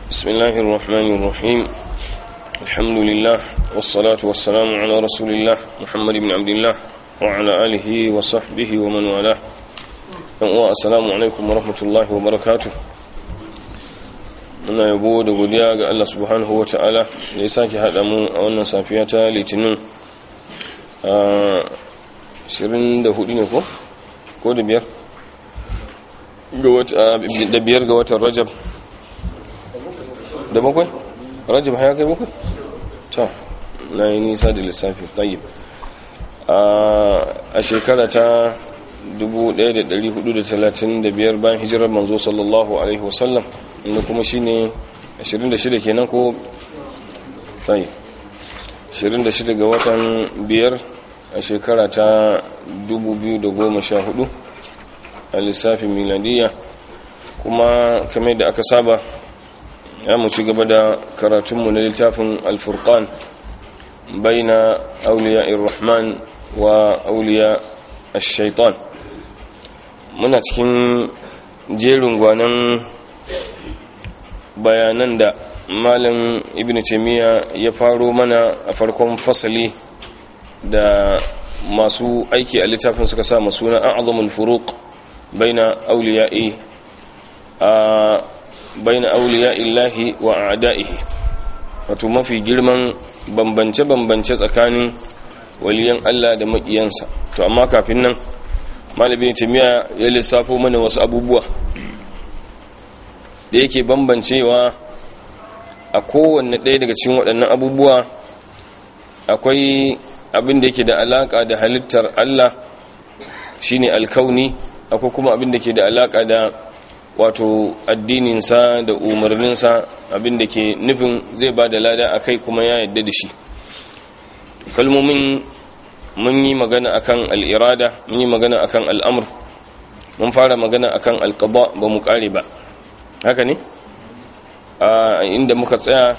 بسم الله الرحمن الرحيم الحمد لله والصلاة والسلام على رسول الله محمد بن عبد الله وعلى آله وصحبه ومن والاه السلام عليكم ورحمة الله وبركاته muna yabo da godiya ga Allah subhanahu wa ta'ala da ya sake haɗa mu a wannan safiya ta litinin a 24 ne ko? ko da biyar? da biyar ga watan rajab da bakwai? rajab haya kai bakwai? ta na yi nisa da lissafi tayyib a shekara ta 1435 bayan hijirar manzo sallallahu alaihi wasallam inda kuma shi ne 26 kenan ko tayi 26 ga watan biyar a shekara ta 2014 a lissafin miladiya kuma kamar da aka saba ya mu ci gaba da karatunmu na littafin alfurkan baina auliya irrahman wa auliya shaitan muna cikin jerin gwanan bayanan da malam ibn taimiyya ya faro mana a farkon fasali da masu aiki a littafin suka sa masu na a'azamul furuq baina auliya'i a baina auliya'illahi wa a'da'ihi wato mafi girman bambance-bambance tsakanin waliyan Allah da maƙiyansa to amma kafin nan malamin taimiyya ya lissafo mana wasu abubuwa da yake bambancewa a kowanne ɗaya daga cikin waɗannan abubuwa akwai abin da yake da alaƙa da halittar Allah shine alkauni akwai kuma abin da ke da alaƙa da wato addininsa da umarninsa abin da ke nufin zai ba da lada a kai kuma ya yadda da shi kalmomin mun yi magana akan al'irada mun yi magana akan al'amur mun fara magana akan alƙaba ba mu ƙare ba haka ne a inda muka tsaya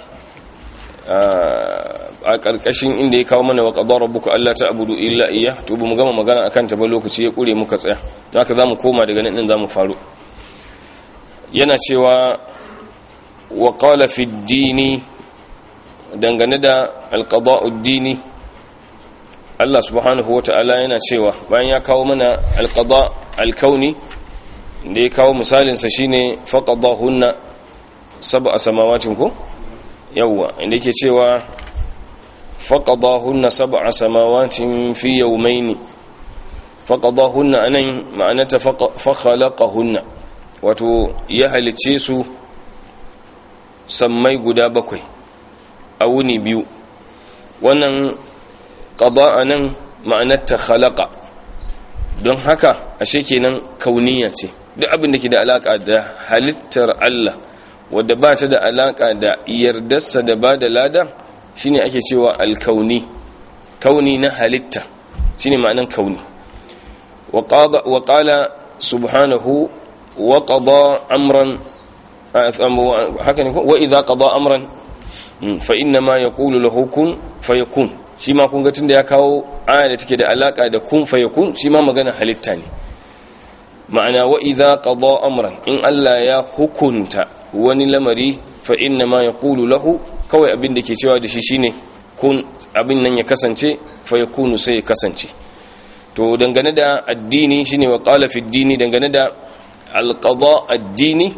a ƙarƙashin inda ya kawo mana wa ƙadar rabbuka Allah ta abudu illa iya to ba mu gama magana akan ta ba lokaci ya ƙure muka tsaya haka za mu koma daga nan za mu faru yana cewa wa qala fi dini dangane da alqada'ud dini Allah subhanahu wata'ala yana cewa bayan ya kawo mana alqada alkauni da ya kawo misalinsa shine faqadahunna sab'a samawatin ko yawwa inda yake cewa faqadahunna sab'a samawatin fi yawmayn faqadahunna anan ma'anata fa khalaqahunna wato ya halice su sammai guda bakwai a wuni biyu wannan qada'a nan ma'anata khalaqa don haka ashe kenan kauniya ce duk abin da ke da alaka da halittar Allah wadda ba ta da alaka da yardarsa da ba da lada shine ake cewa alkauni kauni na halitta shine ma'anan kauni wa qala subhanahu wa qada amran haka ne wa idza qada amran fa inna ma yaqulu lahu kun fayakun shi ma kun ga tunda ya kawo aya da take da alaka da kun fayakun shi ma magana halitta ne ma'ana wa idza qada amran in Allah ya hukunta wani lamari fa inna ma yaqulu lahu kawai abin da ke cewa da shi shine kun abin nan ya kasance fa yakunu sai ya kasance to dangane da addini shine wa qala fi dini dangane da alqada addini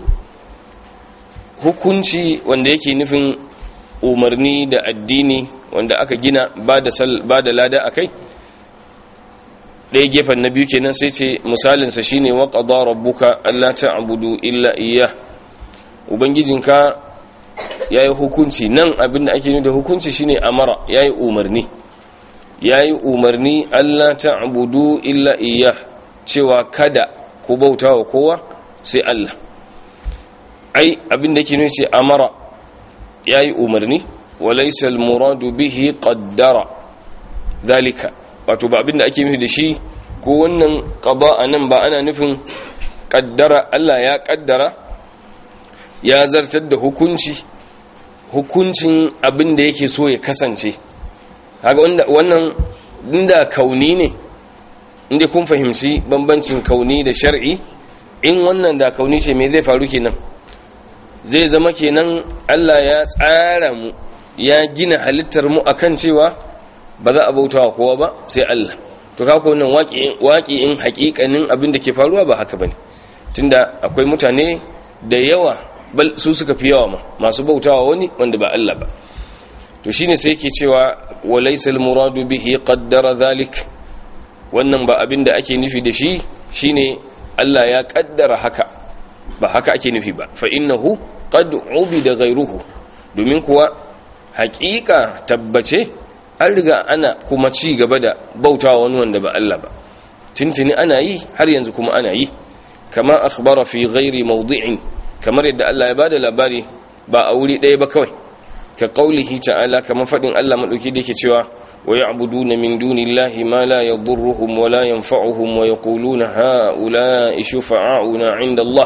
hukunci wanda yake nufin umarni da addini wanda aka gina ba da lada akai ɗaya gefen na biyu kenan sai ce misalinsa shine wa qada rabbuka alla ta'budu illa iyyah ubangijinka yayi hukunci nan abinda ake nufi da hukunci shine amara yayi umarni yayi umarni alla ta'budu illa iyyah cewa kada ku bauta wa kowa sai Allah ai abinda yake nufi ce amara yayi umarni walaysa al-muradu bihi qaddara dalika wato ba abinda ake nufi da shi ko wannan qada nan ba ana nufin kaddara Allah ya kaddara ya zartar da hukunci hukuncin abinda yake so ya kasance kaga wannan inda kauni ne inda kun fahimci bambancin kauni da shar'i in wannan da kauni ce me zai faru kenan zai zama kenan Allah ya tsara mu ya gina halittar mu akan cewa ba za a bautawa kowa ba sai Allah to kaka wannan waƙi'in haƙiƙanin abin da ke faruwa ba haka bane tunda akwai mutane da yawa bal su suka fi yawa ma masu bautawa wani wanda ba Allah ba to shine sai yake cewa walaysa almuradu bihi qaddara dhalik wannan ba abin da ake nufi da shi shine Allah ya kaddara haka ba haka ake nufi ba fa innahu qad ubida ghayruhu domin kuwa haƙiƙa tabbace an riga ana kuma ci gaba da bautawa wani wanda ba Allah ba tintini ana yi har yanzu kuma ana yi kama akhbara fi ghairi mawdi'in kamar yadda Allah ya bada labari ba a wuri ɗaya ba kawai ka qaulihi ta'ala kamar fadin Allah madauki da yake cewa wa ya'buduna min dunillahi ma la yadurruhum wa la yanfa'uhum wa yaquluna ha'ula'i shufa'auna 'inda Allah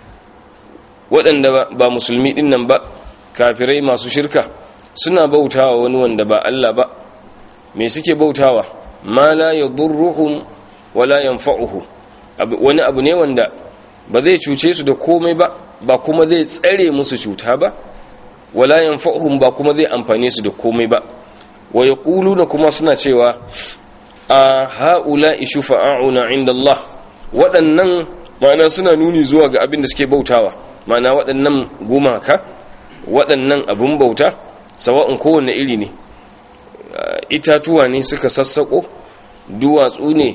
waɗanda ba musulmi din nan ba kafirai masu shirka suna bautawa wani wanda ba Allah ba me suke bautawa ma la yadurruhum wa la yanfa'uhum wani abu ne wanda ba zai cuce su da komai ba ba kuma zai tsare musu cuta ba wala yanfa'uhum ba kuma zai amfane su da komai ba wa yaquluna kuma suna cewa a haula shufa'auna inda Allah waɗannan ma'ana suna nuni zuwa ga abin da suke bautawa ma'ana waɗannan gumaka waɗannan abun bauta sawa'un kowanne iri ne itatuwa ne suka sassako duwatsu ne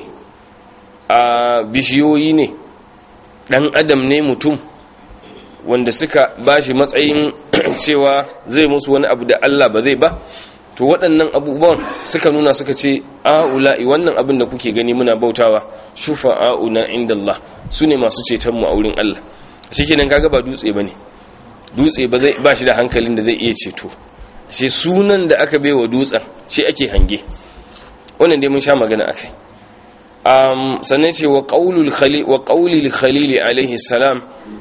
a bishiyoyi ne ɗan adam ne mutum wanda suka bashi matsayin cewa zai musu wani abu da Allah ba zai ba to waɗannan abubuwan suka nuna suka ce a'ula'i wannan abin da kuke gani muna bautawa shufa a'una inda Allah su ne masu cetonmu a wurin Allah shi kenan kaga ba dutse ba ne dutse ba shi da hankalin da zai iya ceto sai sunan da aka baiwa dutsen shi ake hange wannan dai mun sha magana akai um, sannan ce wa ƙaulil khalili alaihi salam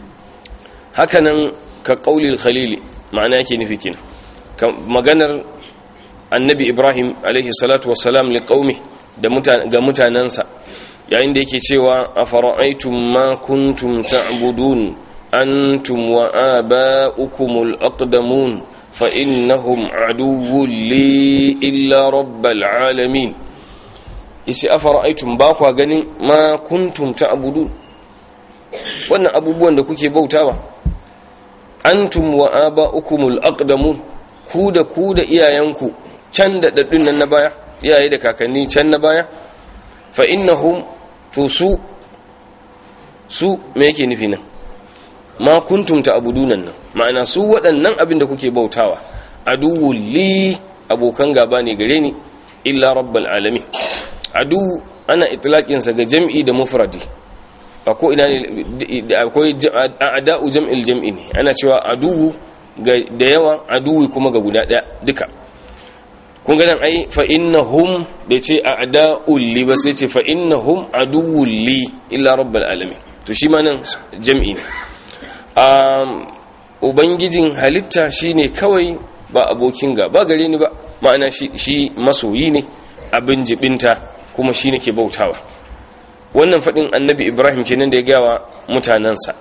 hakanan ka ƙaulil khalili ma'ana yake nufi kina maganar annabi ibrahim alaihi salatu wasalam li ƙaumi ga mutanensa yayin da yake cewa a fara'aitun ma kuntum ta'budun antum wa aba'ukumul aqdamun fa innahum aduwwun li illa rabbil alamin isi afara'aytum ba kwa ganin ma kuntum ta'budun wannan abubuwan da kuke bautawa antum wa aba'ukumul aqdamun ku da ku da iyayenku can da daddun nan na baya iyaye da kakanni can na baya fa innahum to su su me yake nufi nan ma kuntum ta'budunan nan ma'ana su waɗannan abin da kuke bautawa aduwwul li abokan gaba ne gare ni illa rabbal alamin adu ana itlaƙinsa ga jam'i da mufradi a ko ina ne akwai a'da'u jam'il jam'i ne ana cewa aduwu da yawa aduwi kuma ga guda ɗaya duka kun ga nan ai fa innahum da ce a'da'ul li ba sai ce fa innahum aduwwul li illa rabbal alamin to shi ma nan jam'i ne ubangijin halitta shine kawai ba abokin gaba gare ni ba ma'ana shi masoyi ne abin jibinta kuma shi nake bautawa wannan faɗin annabi ibrahim kenan da ya gawa mutanensa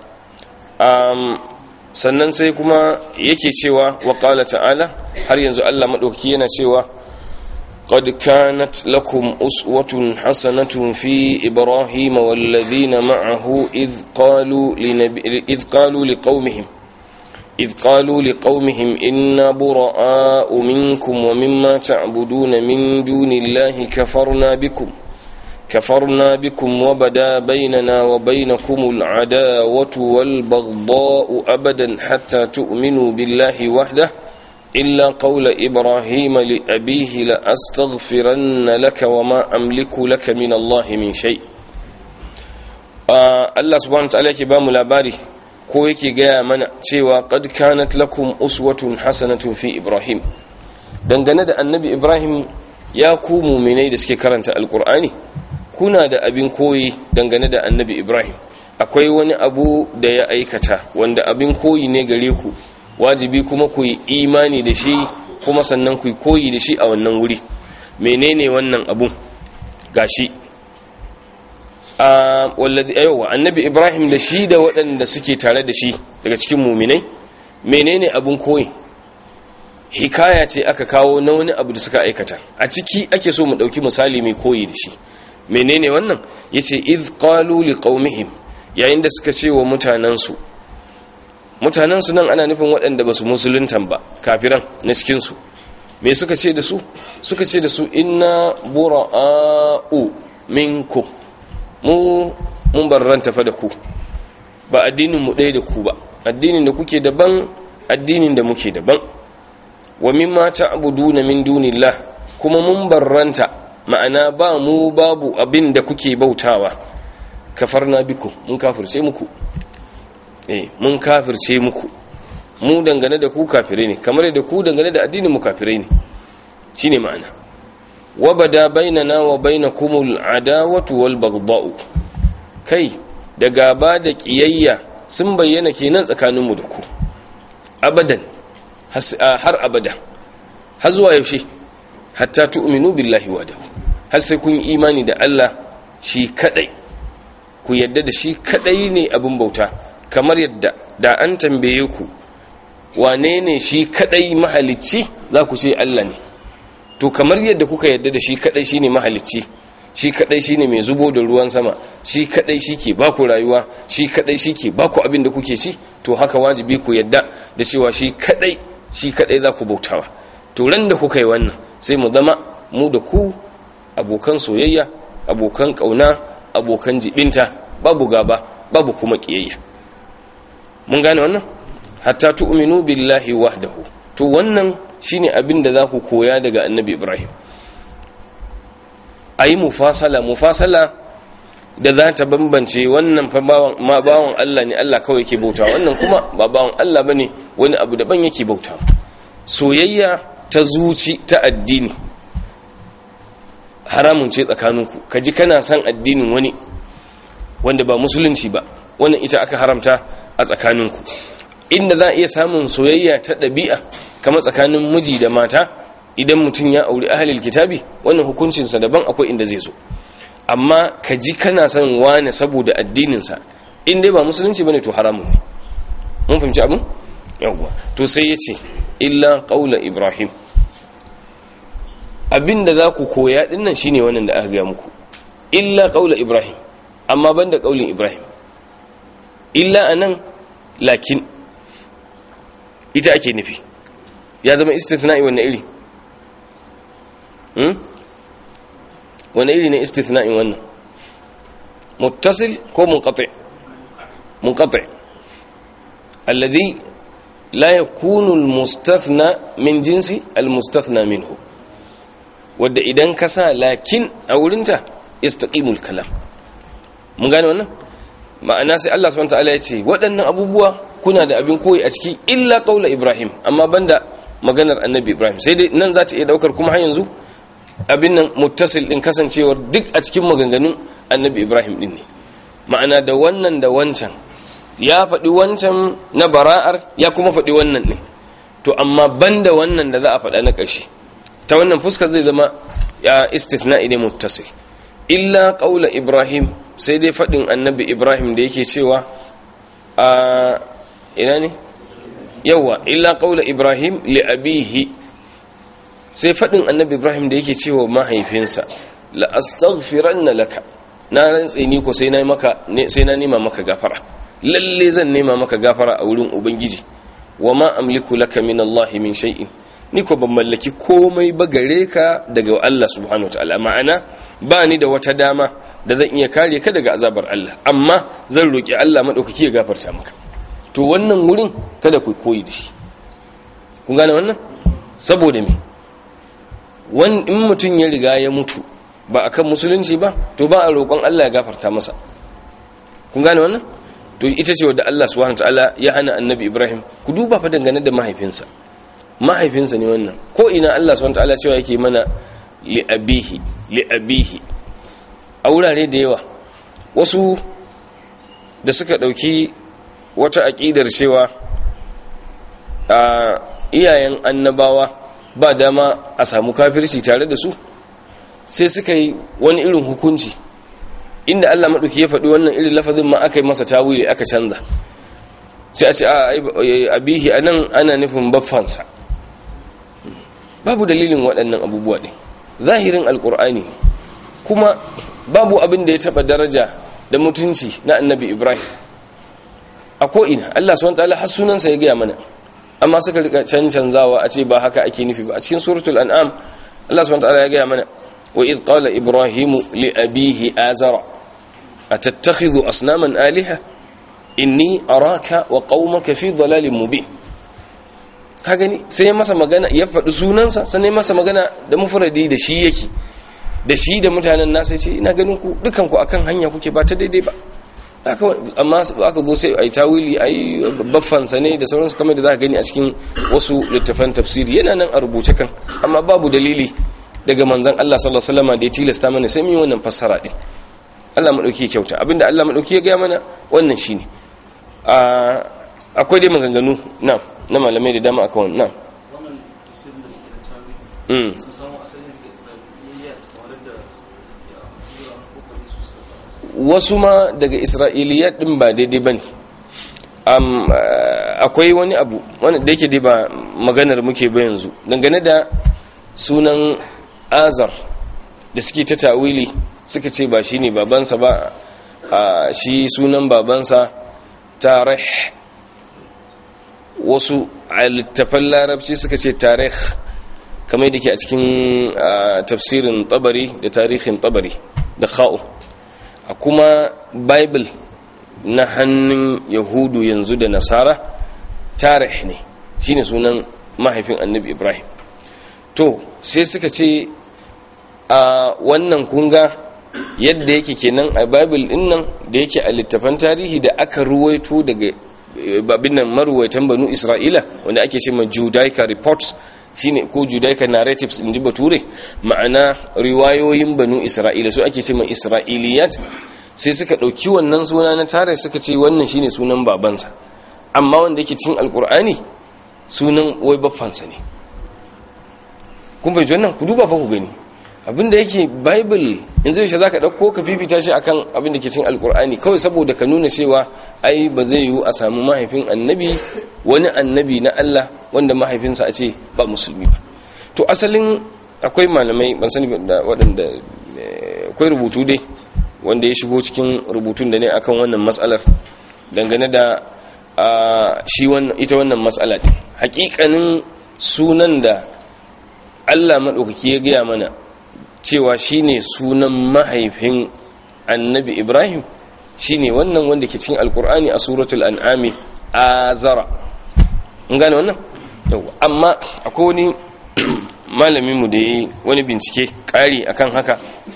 sannan sai kuma yake cewa wa ƙala ta'ala har yanzu allah maɗauki yana cewa قد كانت لكم أسوة حسنة في إبراهيم والذين معه إذ قالوا, لنبي إذ قالوا لقومهم إذ قالوا لقومهم إنا براء منكم ومما تعبدون من دون الله كفرنا بكم كفرنا بكم وبدا بيننا وبينكم العداوة والبغضاء أبدا حتى تؤمنوا بالله وحده إلا قول إبراهيم لأبيه لأستغفرن لك وما أملك لك من الله من شيء آه الله سبحانه وتعالى كبام labari ko yake gaya mana cewa qad kanat lakum uswatun hasanatun fi ibrahim dangane da annabi ibrahim ya ku muminai da suke karanta alkur'ani kuna da abin koyi dangane da annabi ibrahim akwai wani abu da ya aikata wanda abin koyi ne gare ku wajibi kuma ku yi imani da shi kuma sannan ku yi koyi da shi a wannan wuri menene wannan abun gashi a wallazi ayowa annabi ibrahim da shi da waɗanda suke tare da shi daga cikin muminai menene abun koyi hikaya ce aka kawo na wani abu da suka aikata a ciki ake so mu dauki misali mai koyi da shi menene wannan yace iz qalu liqaumihim yayin da suka ce wa mutanansu mutanansu nan ana nufin waɗanda basu musuluntan ba kafiran na cikin su me suka ce da su suka ce da su inna bura'u minkum mu mun barranta fa da ku ba addinin mu ɗaya da ku ba addinin da kuke daban addinin da muke daban wa mimma ta'buduna min dunillah kuma mun barranta ma'ana ba mu babu abin da kuke bautawa kafarna biku mun kafirce muku eh mun kafirce muku mu dangane da ku kafire ne kamar da ku dangane da addinin mu kafire ne shine ma'ana wa bada bainana wa bainakumul adawatu wal baghdha'u kai da gaba da kiyayya sun bayyana kenan tsakaninmu da ku abadan har abada har zuwa yaushe hatta tu'minu billahi wahdahu har sai kun yi imani da Allah shi kadai ku yadda da shi kadai ne abin bauta kamar yadda da an tambaye ku wane ne shi kadai mahalicci za ku ce Allah ne to kamar yadda kuka yadda da shi kadai shine mahalicci shi kadai shine mai zubo da ruwan sama shi kadai shike baku rayuwa shi kadai shike baku abin da kuke ci to haka wajibi ku yadda da cewa shi kadai shi kadai za ku bautawa to ran da kuka yi wannan sai mu zama mu da ku abokan soyayya abokan kauna abokan jibinta babu gaba babu kuma kiyayya mun gane wannan hatta tu'minu billahi wahdahu to wannan shine abin da za ku koya daga annabi ibrahim a yi mufasala mufasala da za ta bambance wannan fa ma bawan Allah ne Allah kawai yake bauta wannan kuma ba bawan Allah bane wani abu daban yake bauta soyayya ta zuci ta addini haramun ce tsakaninku ka ji kana son addinin wani wanda ba musulunci ba wannan ita aka haramta a tsakaninku inda za a iya samun soyayya ta ɗabi'a kama tsakanin miji da mata idan mutum ya auri ahalil kitabi wannan hukuncinsa daban akwai inda zai zo amma ka ji kana son wane saboda addininsa in dai ba musulunci bane to haramun ne mun fahimci abin yawwa to sai ya ce illa qaula ibrahim abinda za ku koya dinnan shine wannan da aka gaya muku illa qaula ibrahim amma banda qaulin ibrahim illa anan lakin ita ake nufi ya zama istithna'i wannan iri hmm? wani iri ne istithna'in wannan muttasil ko munqati munqati alladhi la yakunu almustathna min jinsi almustathna minhu wanda idan ka sa lakin a wurinta istaqimul kalam mun gane wannan ma'ana sai Allah subhanahu wataala ya ce waɗannan abubuwa kuna da abin koyi a ciki illa qaula ibrahim amma banda maganar annabi ibrahim sai dai nan za ta iya daukar kuma har yanzu abin nan muttasil din kasancewar duk a cikin maganganun annabi ibrahim din ne ma'ana da wannan da wancan ya faɗi wancan na bara'ar ya kuma faɗi wannan ne to amma banda wannan da za a faɗa na ƙarshe ta wannan fuskar zai zama ya istithna'i ne muttasil illa qaula ibrahim sai dai faɗin annabi ibrahim da yake cewa a ina ne yawa illa qaula ibrahim li abihi sai faɗin annabi ibrahim da yake cewa mahaifinsa la astaghfiranna laka na rantse ni ko sai na maka sai na nema maka gafara lalle zan nema maka gafara a wurin ubangiji wa ma amliku laka min Allah min shay'in ni ko ban mallaki komai ba gare ka daga Allah subhanahu wataala ma'ana ba ni da wata dama da zan iya kare ka daga azabar Allah amma zan roki Allah madaukaki ya gafarta maka to wannan wurin kada ku koyi da shi kun gane wannan saboda me wani in mutum ya riga ya mutu ba akan musulunci ba to ba a roƙon Allah ya gafarta masa kun gane wannan to ita ce wadda Allah subhanahu wataala ya hana annabi Ibrahim ku duba fa dangane da mahaifinsa mahaifinsa ne wannan ko ina Allah subhanahu wataala cewa yake mana li abihi li abihi a wurare da yawa wasu da suka dauki wata aqidar cewa a iyayen annabawa ba dama a samu kafirci tare da su sai suka yi wani irin hukunci inda Allah maɗauki ya faɗi wannan irin lafazin ma aka yi masa tawili aka canza sai a ce a abihi anan ana nufin baffansa babu dalilin waɗannan abubuwa ne zahirin alkur'ani kuma babu abin da ya taɓa daraja da mutunci na annabi ibrahim a ko'ina allah su wanta har sunansa ya gaya mana amma suka rika cancanzawa a ce ba haka ake nufi ba a cikin suratul an'am allah su wanta ya gaya mana wa id qala ibrahimu li abihi azara atattakhidhu asnaman aliha inni araka wa qaumaka fi dhalalin mubin ka gani sai ya masa magana ya faɗi sunansa sannan ya masa magana da mufradi da shi yake da shi da mutanen nasa ce ina ganin ku dukan ku akan hanya kuke ba ta daidai ba amma aka zo sai ai tawili ai baffansa ne da sauransu kamar da za ka gani a cikin wasu littafan tafsiri yana nan a rubuce kan amma babu dalili daga manzon Allah sallallahu alaihi wasallam da ya tilasta mana sai mun yi wannan fassara din Allah madauki kyauta abinda Allah madauki ya ga mana wannan shine akwai dai maganganu na na malamai da dama akan wannan mm wasu ma daga isra'iliyat din ba daidai ba ne akwai wani abu wanda da yake dai ba maganar muke ba yanzu dangane da sunan azar da suke ta tawili suka ce ba shi ne babansa ba shi sunan babansa tarih wasu a littafan larabci suka ce tarih kamar da ke a cikin tafsirin tabari da tarihin tabari da kha'u a kuma bible na hannun yahudu yanzu da nasara tarih ne shine sunan mahaifin annabi ibrahim to sai suka ce a wannan kunga yadda yake kenan a bible din nan da yake a littafan tarihi da aka ruwaito daga babin nan maruwaitan banu isra'ila wanda ake ce ma judaica reports shine ko judaica narratives in ji bature ma'ana riwayoyin banu isra'ila su ake ce ma isra'iliyat sai suka ɗauki wannan suna na tare suka ce wannan shine sunan babansa amma wanda yake cikin alkur'ani sunan wai baffansa ne kun bai wannan ku duba fa ku gani abinda yake bible yanzu yaushe zaka dauko ka fifita shi akan abinda ke cikin alkur'ani kawai saboda ka nuna cewa ai ba zai yiwu a samu mahaifin annabi wani annabi na Allah wanda mahaifinsa a ce ba musulmi ba to asalin akwai malamai ban sani da waɗanda akwai rubutu dai wanda ya shigo cikin rubutun da ne akan wannan matsalar dangane da shi ita wannan matsala ɗin hakikanin sunan da Allah maɗaukaki ya gaya mana cewa shine sunan mahaifin annabi ibrahim shine wannan wanda ke cikin alkur'ani a suratul an'ami azara in gane wannan yau amma akwai wani malaminmu da ya yi wani bincike ƙari akan haka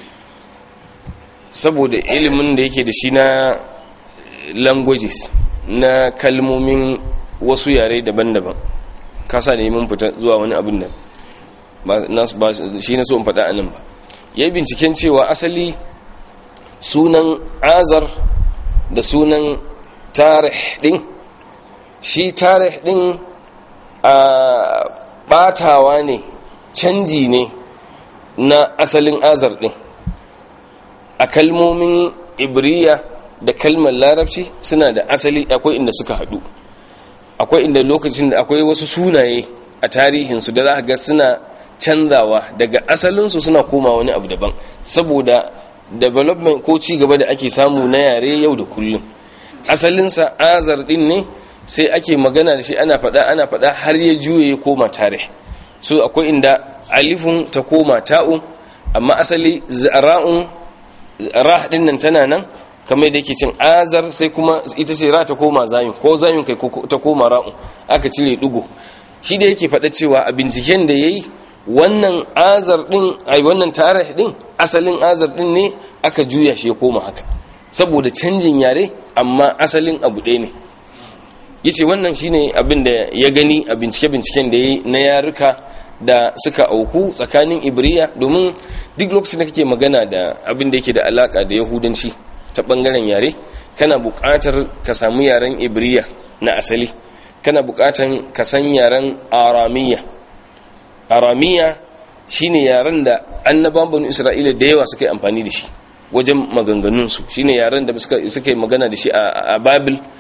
saboda ilimin da yake da shi na languages na kalmomin wasu yare daban-daban kasa da mun fita zuwa wani abin da ba shi na so in faɗa a nan ba ya yi binciken cewa asali sunan azar da sunan tarih ɗin shi tarih ɗin a ɓatawa ne canji ne na asalin azar ɗin a kalmomin ibriya da kalmar larabci suna da asali akwai inda suka haɗu akwai inda lokacin da akwai wasu sunaye a tarihinsu da za ga suna canzawa daga asalinsu suna koma wani abu daban saboda development ko ci gaba da ake samu na yare yau da kullum asalinsa azar din ne sai ake magana da shi ana faɗa ana faɗa har ya juye ya koma tare so akwai inda alifun ta koma ta'un amma asali ra'un ra din nan tana nan kamar da yake cin azar sai kuma ita ce ra ta koma zayun ko zayun kai ta koma ra'un aka cire dugo shi da yake faɗa cewa a binciken da yayi wannan azar din ai wannan tarih din asalin azar din ne aka juya shi ya koma haka saboda canjin yare amma asalin abu ɗaya ne yace wannan shine abin da ya gani a bincike binciken da yayi na yaruka da suka auku tsakanin ibriya domin duk lokacin da kake magana da abin da yake da alaka da yahudanci ta bangaren yare kana buƙatar ka samu yaren ibriya na asali kana buƙatar ka san yaren aramiya aramiya shine yaren da annabawan banu isra'ila da yawa suka yi amfani da shi wajen maganganunsu shine yaren da suka yi magana da shi a babil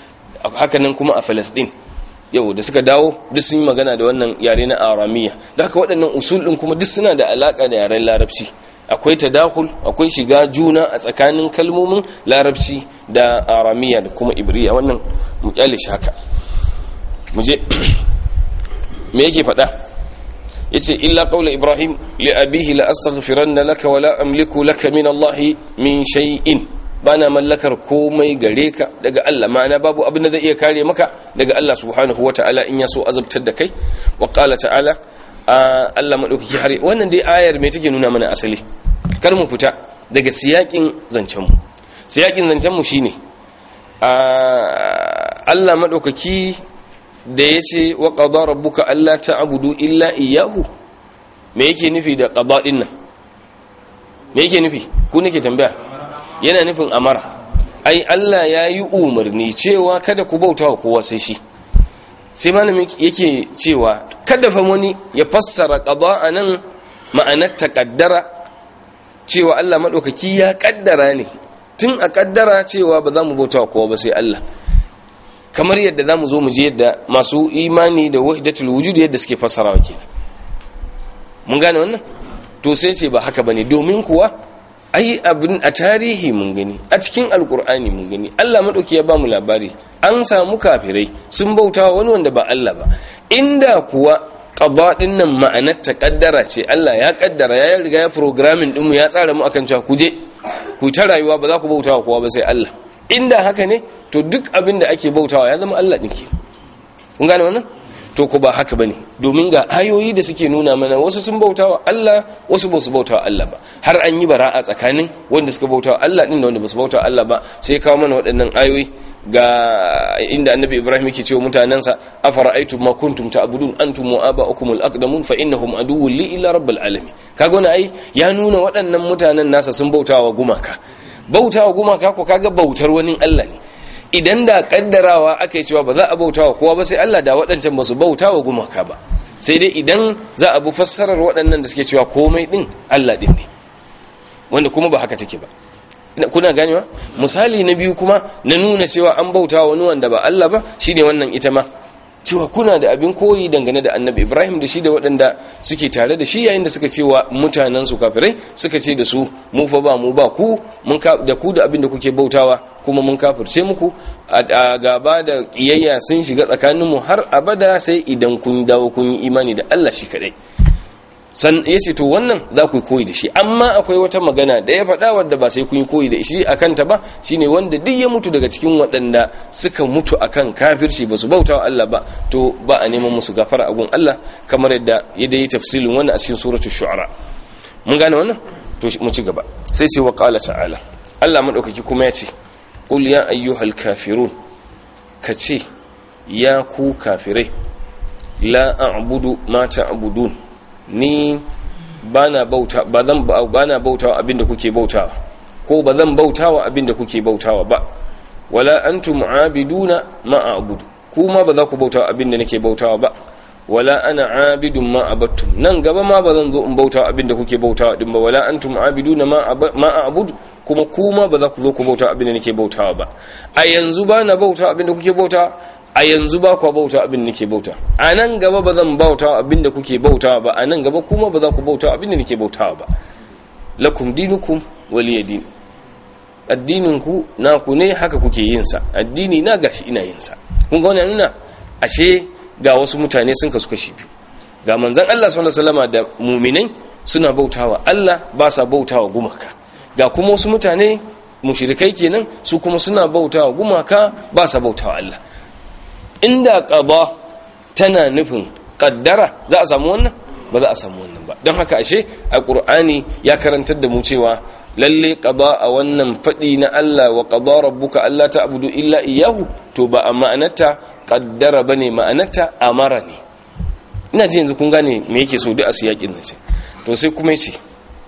haka nan kuma a Palestine yau da suka dawo duk sun yi magana da wannan yare na aramiya da haka waɗannan usul ɗin kuma duk suna da alaƙa da yaren larabci akwai tadakul akwai shiga juna a tsakanin kalmomin larabci da aramiya da kuma ibriya wannan mu kyale shi haka mu je me yake faɗa yace illa qawla ibrahim li abihi la astaghfiranna laka wa la amliku laka min allahi min shay'in bana mallakar komai gare ka daga Allah ma'ana babu abin da zai iya kare maka daga Allah subhanahu wata'ala in ya so azabtar da kai wa qala ta'ala Allah madaukaki har wannan dai ayar me take nuna mana asali kar mu fita daga siyakin zancen mu siyakin zancen mu shine Allah madaukaki da yace wa qada rabbuka alla ta'budu illa iyyahu me yake nufi da qada din nan me yake nufi ku nake tambaya yana nufin amara ai Allah ya yi umarni cewa kada ku bauta wa kowa sai shi sai malami yake cewa kada fa wani ya fassara qada anan ma'anar taqaddara cewa Allah madaukaki ya kaddara ne tun a kaddara cewa ba za mu bauta wa kowa ba sai Allah kamar yadda za mu zo mu je yadda masu imani da wahdatul wujud yadda suke fassarawa kenan mun gane wannan to sai ce ba haka bane domin kuwa ai abin a tarihi mun gani a cikin alkur'ani mun gani Allah madauki ya bamu labari an samu kafirai sun bautawa wani wanda ba Allah ba inda kuwa qada din nan ma'anar ta kaddara ce Allah ya kaddara ya riga ya programming din mu ya tsara mu akan cewa ku je ku ta rayuwa ba za ku bautawa kowa ba sai Allah inda haka ne to duk abin da ake bautawa ya zama Allah din ke kun gane wannan to ku ba haka bane domin ga ayoyi da suke nuna mana wasu sun bautawa Allah wasu ba su bautawa Allah ba har an yi bara'a tsakanin wanda suka bautawa Allah din da wanda ba su bautawa Allah ba sai kawo mana waɗannan ayoyi ga inda annabi Ibrahim yake cewa mutanansa afara'aytum ma kuntum ta'budun antum wa aba'ukum al-aqdamun fa innahum aduwwun li illa rabbil alamin kaga wannan ai ya nuna waɗannan mutanen nasa sun bautawa gumaka bautawa gumaka ko kaga bautar wani Allah ne idan da kaddarawa aka yi cewa ba za a bauta wa kowa ba sai Allah da waɗancan ba su bauta wa gumaka ba sai dai idan za a bi fassarar waɗannan da suke cewa komai ɗin Allah ɗin ne wanda kuma ba haka take ba kuna ganewa misali na biyu kuma na nuna cewa an bauta wa wani wanda ba Allah ba shine wannan ita ma cewa kuna da abin koyi dangane da annabi ibrahim da shi da waɗanda suke tare da shi yayin da suka cewa mutanen su kafirai suka ce da su mu fa ba mu ba ku mun da ku da abin da kuke bautawa kuma mun kafirce muku a gaba da kiyayya sun shiga tsakanin mu har abada sai idan kun dawo kun yi imani da Allah shi kadai san yace to wannan za ku koyi da shi amma akwai wata magana da ya faɗa wadda ba sai kun yi koyi da shi akan ta ba shine wanda duk ya mutu daga cikin waɗanda suka mutu akan kafirci ba su bauta wa Allah ba to ba a neman musu gafara a gun Allah kamar yadda ya dai tafsilin wannan a cikin suratul shu'ara mun gane wannan to mu ci gaba sai ce wa qala ta'ala Allah madaukaki kuma ya ce qul ya ayyuhal kafirun kace ya ku kafirai la a'budu ma ta'budun ni bana bauta ba zan bana bautawa abinda kuke bautawa ko ba zan bautawa abinda kuke bautawa ba wala antum aabiduna ma a'budu kuma ba za ku bautawa abinda nake bautawa ba wala ana abidun ma abattum nan gaba ma ba zan zo in bautawa abinda kuke bautawa din ba wala antum aabiduna ma ma a'budu kuma kuma ba za ku zo ku bautawa abinda nake bautawa ba a yanzu bana bautawa abinda kuke bautawa a yanzu ba ku bauta abin da nake bauta a nan gaba ba zan bauta abin da kuke bauta ba a nan gaba kuma ba za ku bauta abin da nake bautawa ba lakum dinukum waliya din addinin ku naku ne haka kuke yin sa addini na gashi ina yin sa kun ga wannan nuna ashe ga wasu mutane sun kasu kashi biyu ga manzon Allah sallallahu alaihi wasallam da mu'minai suna bautawa Allah ba sa bautawa gumaka ga kuma wasu mutane mushrikai kenan su kuma suna bautawa gumaka ba sa bautawa Allah inda ƙaba tana nufin ƙaddara za a samu wannan ba za a samu wannan ba don haka ashe a ƙur'ani ya karantar da mu cewa lalle ƙaba a wannan faɗi na Allah wa ƙaba rabbuka Allah ta abudu illa iyahu to ba a ma'anarta ƙaddara ba ne ma'anarta amara ne ina ji yanzu kun gane me yake so duk a siyaƙin nan ce to sai kuma ce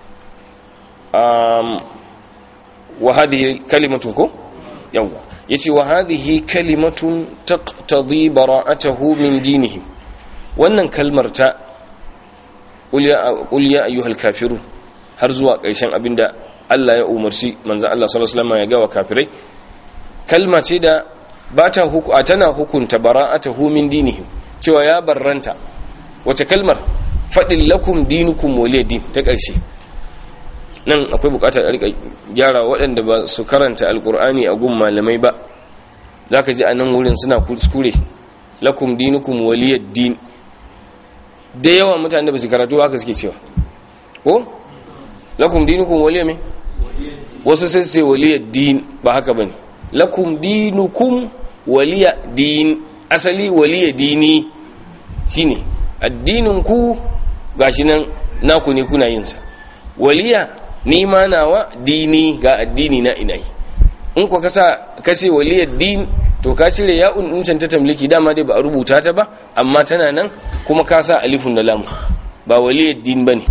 wa hadhihi kalimatu ko yawwa yace wa hadhihi kalimatun taqtadi bara'atahu min dinihim wannan kalmar ta qul ya ayyuhal kafirun har zuwa ƙarshen abinda Allah ya umarci manzo Allah sallallahu alaihi wasallam ya ga wa kafirai kalma ce da ba ta huku a tana hukunta bara'atahu min dinihim cewa ya barranta wace kalmar faɗin lakum dinukum waliya din ta ƙarshe nan akwai buƙatar a rika gyara waɗanda ba su karanta alƙur'ani a gun malamai ba za ka ji a nan wurin suna kuskure lakum dinukum waliya din da yawa mutane ba su karatu haka suke cewa ko lakum dinukum waliya me wasu sai sai waliya din ba haka bane lakum dinukum waliya din asali waliya dini shine addinin ku gashi nan naku ne kuna yin sa waliya ni ma nawa dini ga addini na ina yi in ku kasa kace waliya din to ka cire ya'un din can ta tamliki dama dai ba a rubuta ta ba amma tana nan kuma ka sa alifun da lamu ba waliya din bane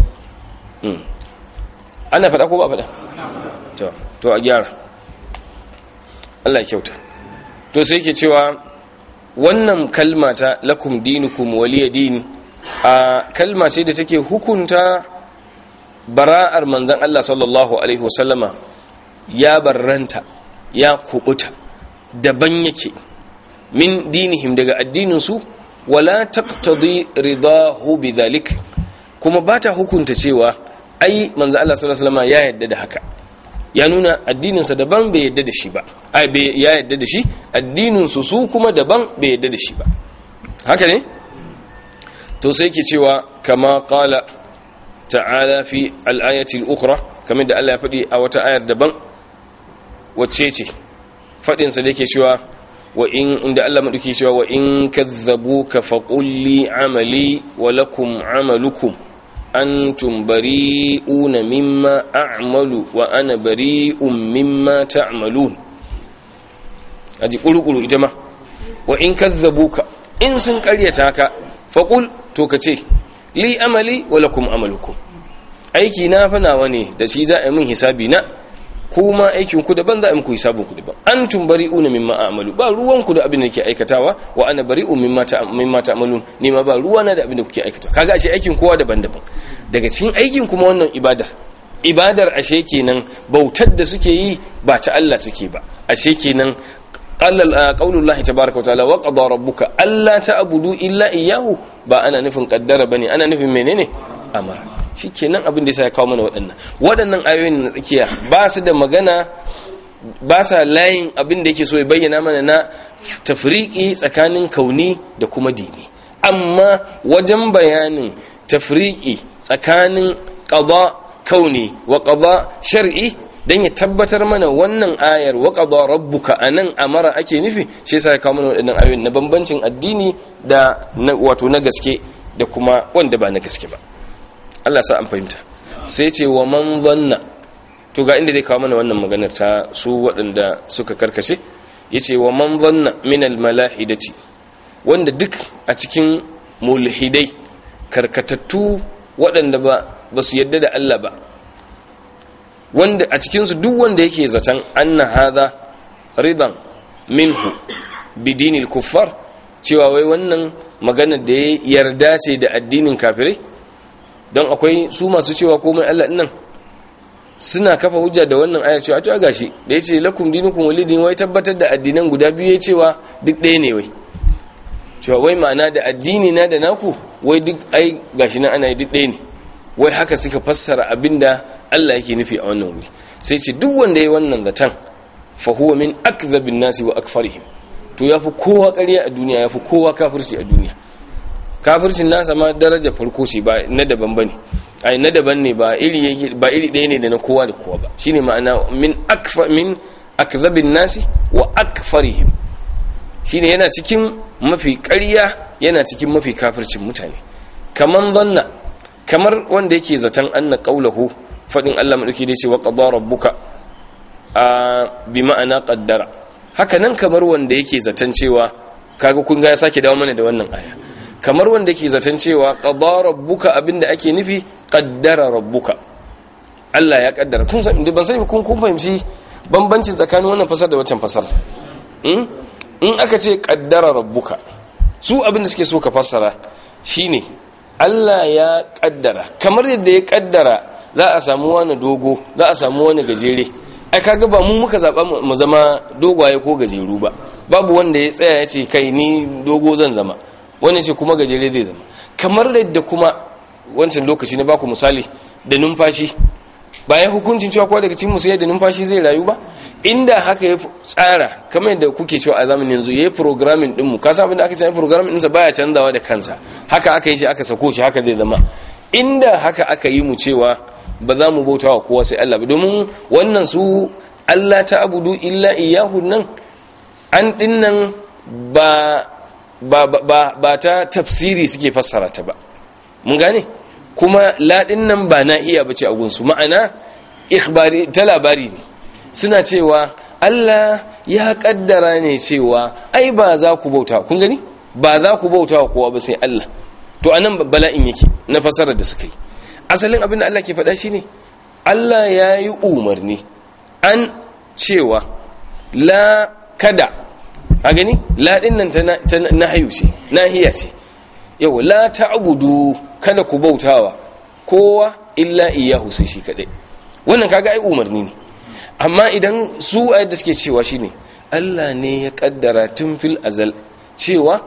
ana faɗa ko ba faɗa to to a gyara Allah kyauta to sai yake cewa wannan kalma ta lakum dinukum waliya din a kalma ce da take hukunta bara'ar manzon Allah sallallahu alaihi wasallama ya barranta ya kubuta daban yake min dinihim daga addinin su wala taqtadi ridahu bidhalik kuma bata hukunta cewa ai manzo Allah sallallahu alaihi wasallam ya yadda da haka ya nuna addininsa daban bai yadda da shi ba ai bai ya yadda da shi addinin su su kuma daban bai yadda da shi ba haka ne to sai yake cewa kama qala ta'ala fi al-ayati al-ukhra kamar da Allah ya faɗi a wata ayar daban wacce ce fadin sa da yake cewa wa in inda Allah madauki cewa wa in kadzabuka faqul li amali wa lakum amalukum antum bari'una mimma a'malu wa ana bari'un mimma ta'malun aji kurukuru ita ma wa in kazzabuka in sun karyata ka faqul to kace li amali wa lakum amalukum aiki na fa nawa ne da shi za a yi min hisabi na kuma aikin ku daban za a yi muku hisabin ku daban antum bari'una mimma a'malu ba ruwan ku da abin da nake aikatawa wa ana bari'un mimma mimma ta'malun ni ma ba ruwa na da abin da kuke aikatawa kaga ashe aikin kowa daban-daban daga cikin aikin kuma wannan ibadar ibadar ashe kenan bautar da suke yi ba ta Allah suke ba ashe kenan qala qaulullahi tabaaraka wa ta'ala wa qada rabbuka alla ta'budu illa iyyahu ba ana nufin kaddara bane ana nufin menene amara shikenan abin da yasa ya kawo mana waɗannan waɗannan ayoyin na tsakiya ba su da magana ba sa layin abin da yake so ya bayyana mana na tafriki tsakanin kauni da kuma dini amma wajen bayanin tafriki tsakanin qada kauni wa qada shar'i dan ya tabbatar mana wannan ayar wa qada rabbuka anan amara ake nufi shi yasa ya kawo mana waɗannan ayoyin na bambancin addini da wato na gaske da kuma wanda ba na gaske ba Allah sa an fahimta sai ce wa man zanna to ga inda zai kawo mana wannan maganar ta su waɗanda suka karkace yace wa man zanna min al malahidati wanda duk a cikin mulhidai karkatattu waɗanda ba ba su yadda da Allah ba wanda a cikin su duk wanda yake zaton anna hadha ridan minhu bidinil kuffar cewa wai wannan maganar da ya yarda ce da addinin kafirai don akwai su masu cewa komai Allah nan suna kafa hujja da wannan ayar cewa to gashi da yace lakum dinukum walidin wai tabbatar da addinan guda biyu ya cewa duk ɗaya ne wai cewa wai ma'ana da addini na da naku wai duk ai gashi nan ana yi duk ɗaya ne wai haka suka fassara abinda Allah yake nufi a wannan wuri sai ce duk wanda yayi wannan zatan fa huwa min akdhabin nasi wa akfarihim to yafi kowa ƙarya a duniya yafi kowa kafirci a duniya kafircin nasa ma daraja farko ce ba na daban bane ai na daban ne ba iri ba iri ɗaya ne da na kowa da kowa ba shine ma'ana min akfa min akdhabin nasi wa akfarihim shine yana cikin mafi ƙarya yana cikin mafi kafircin mutane kaman zanna kamar wanda yake zaton anna qaulahu fadin Allah madauki da ce wa qada rabbuka a bi ma'ana qaddara haka nan kamar wanda yake zaton cewa kaga kun ga ya sake dawo mana da wannan aya kamar wanda ke zaton cewa qada rabbuka abinda ake nufi qaddara rabbuka Allah ya kaddara kun san ban sai kun kun fahimci bambancin tsakanin wannan fasar da wancan fasar in in aka ce qaddara rabbuka su abinda suke so ka fassara shine Allah ya kaddara kamar yadda ya kaddara za a samu wani dogo za a samu wani gajere ai kaga ba mu muka zaba mu zama dogwaye ko gajeru ba babu wanda ya tsaya ya ce kai ni dogo zan zama wani ce kuma gajere zai zama kamar da kuma wancan lokaci na baku misali da numfashi bayan hukuncin cewa kowa daga cikin musu da numfashi zai rayu ba inda haka ya tsara kamar yadda kuke cewa a zamanin yanzu yayi programming din mu ka san abin da aka ce programming din sa baya canzawa da kansa haka aka yi shi aka sako shi haka zai zama inda haka aka yi mu cewa ba za mu bauta wa kowa sai Allah ba domin wannan su Allah ta abudu illa iyyahu nan an dinnan ba ba ba ba ta tafsiri suke fassara ta ba mun gane kuma ladin nan ba na iya bace a gunsu ma'ana ikhbari ta labari ne suna cewa Allah ya kaddara ne cewa ai ba za ku bauta kun gani ba za ku bauta wa kowa ba sai Allah to anan bala'in yake na fasarar da suka yi asalin abin da Allah ke faɗa shine Allah ya yi umarni an cewa la kada a gani la din nan ta nahayu ce nahiya ce yau la ta'budu kada ku bautawa kowa illa iyyahu sai shi kadai wannan kaga ai umarni ne amma idan su a yadda suke cewa shine Allah ne ya kaddara tun fil azal cewa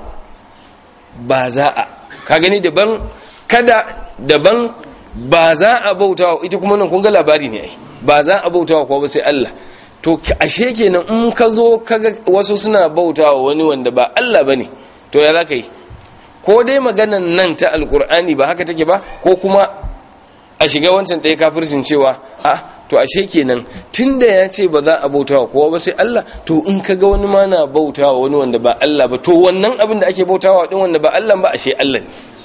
ba za a ka gani daban kada daban ba za a bautawa ita kuma nan kun ga labari ne ai ba za a bautawa kuwa ba sai Allah to ashe kenan in ka zo kaga wasu suna bautawa wani wanda ba Allah bane to ya za ka yi ko dai maganan nan ta alkur'ani ba haka take ba ko kuma a shiga wancan ɗaya kafircin cewa a to ashe kenan tunda ya ce ba za a bautawa kowa ba sai Allah to in ka ga wani ma na bautawa wani wanda ba Allah ba to wannan abin da ake bautawa din wanda ba Allah ba ashe Allah ne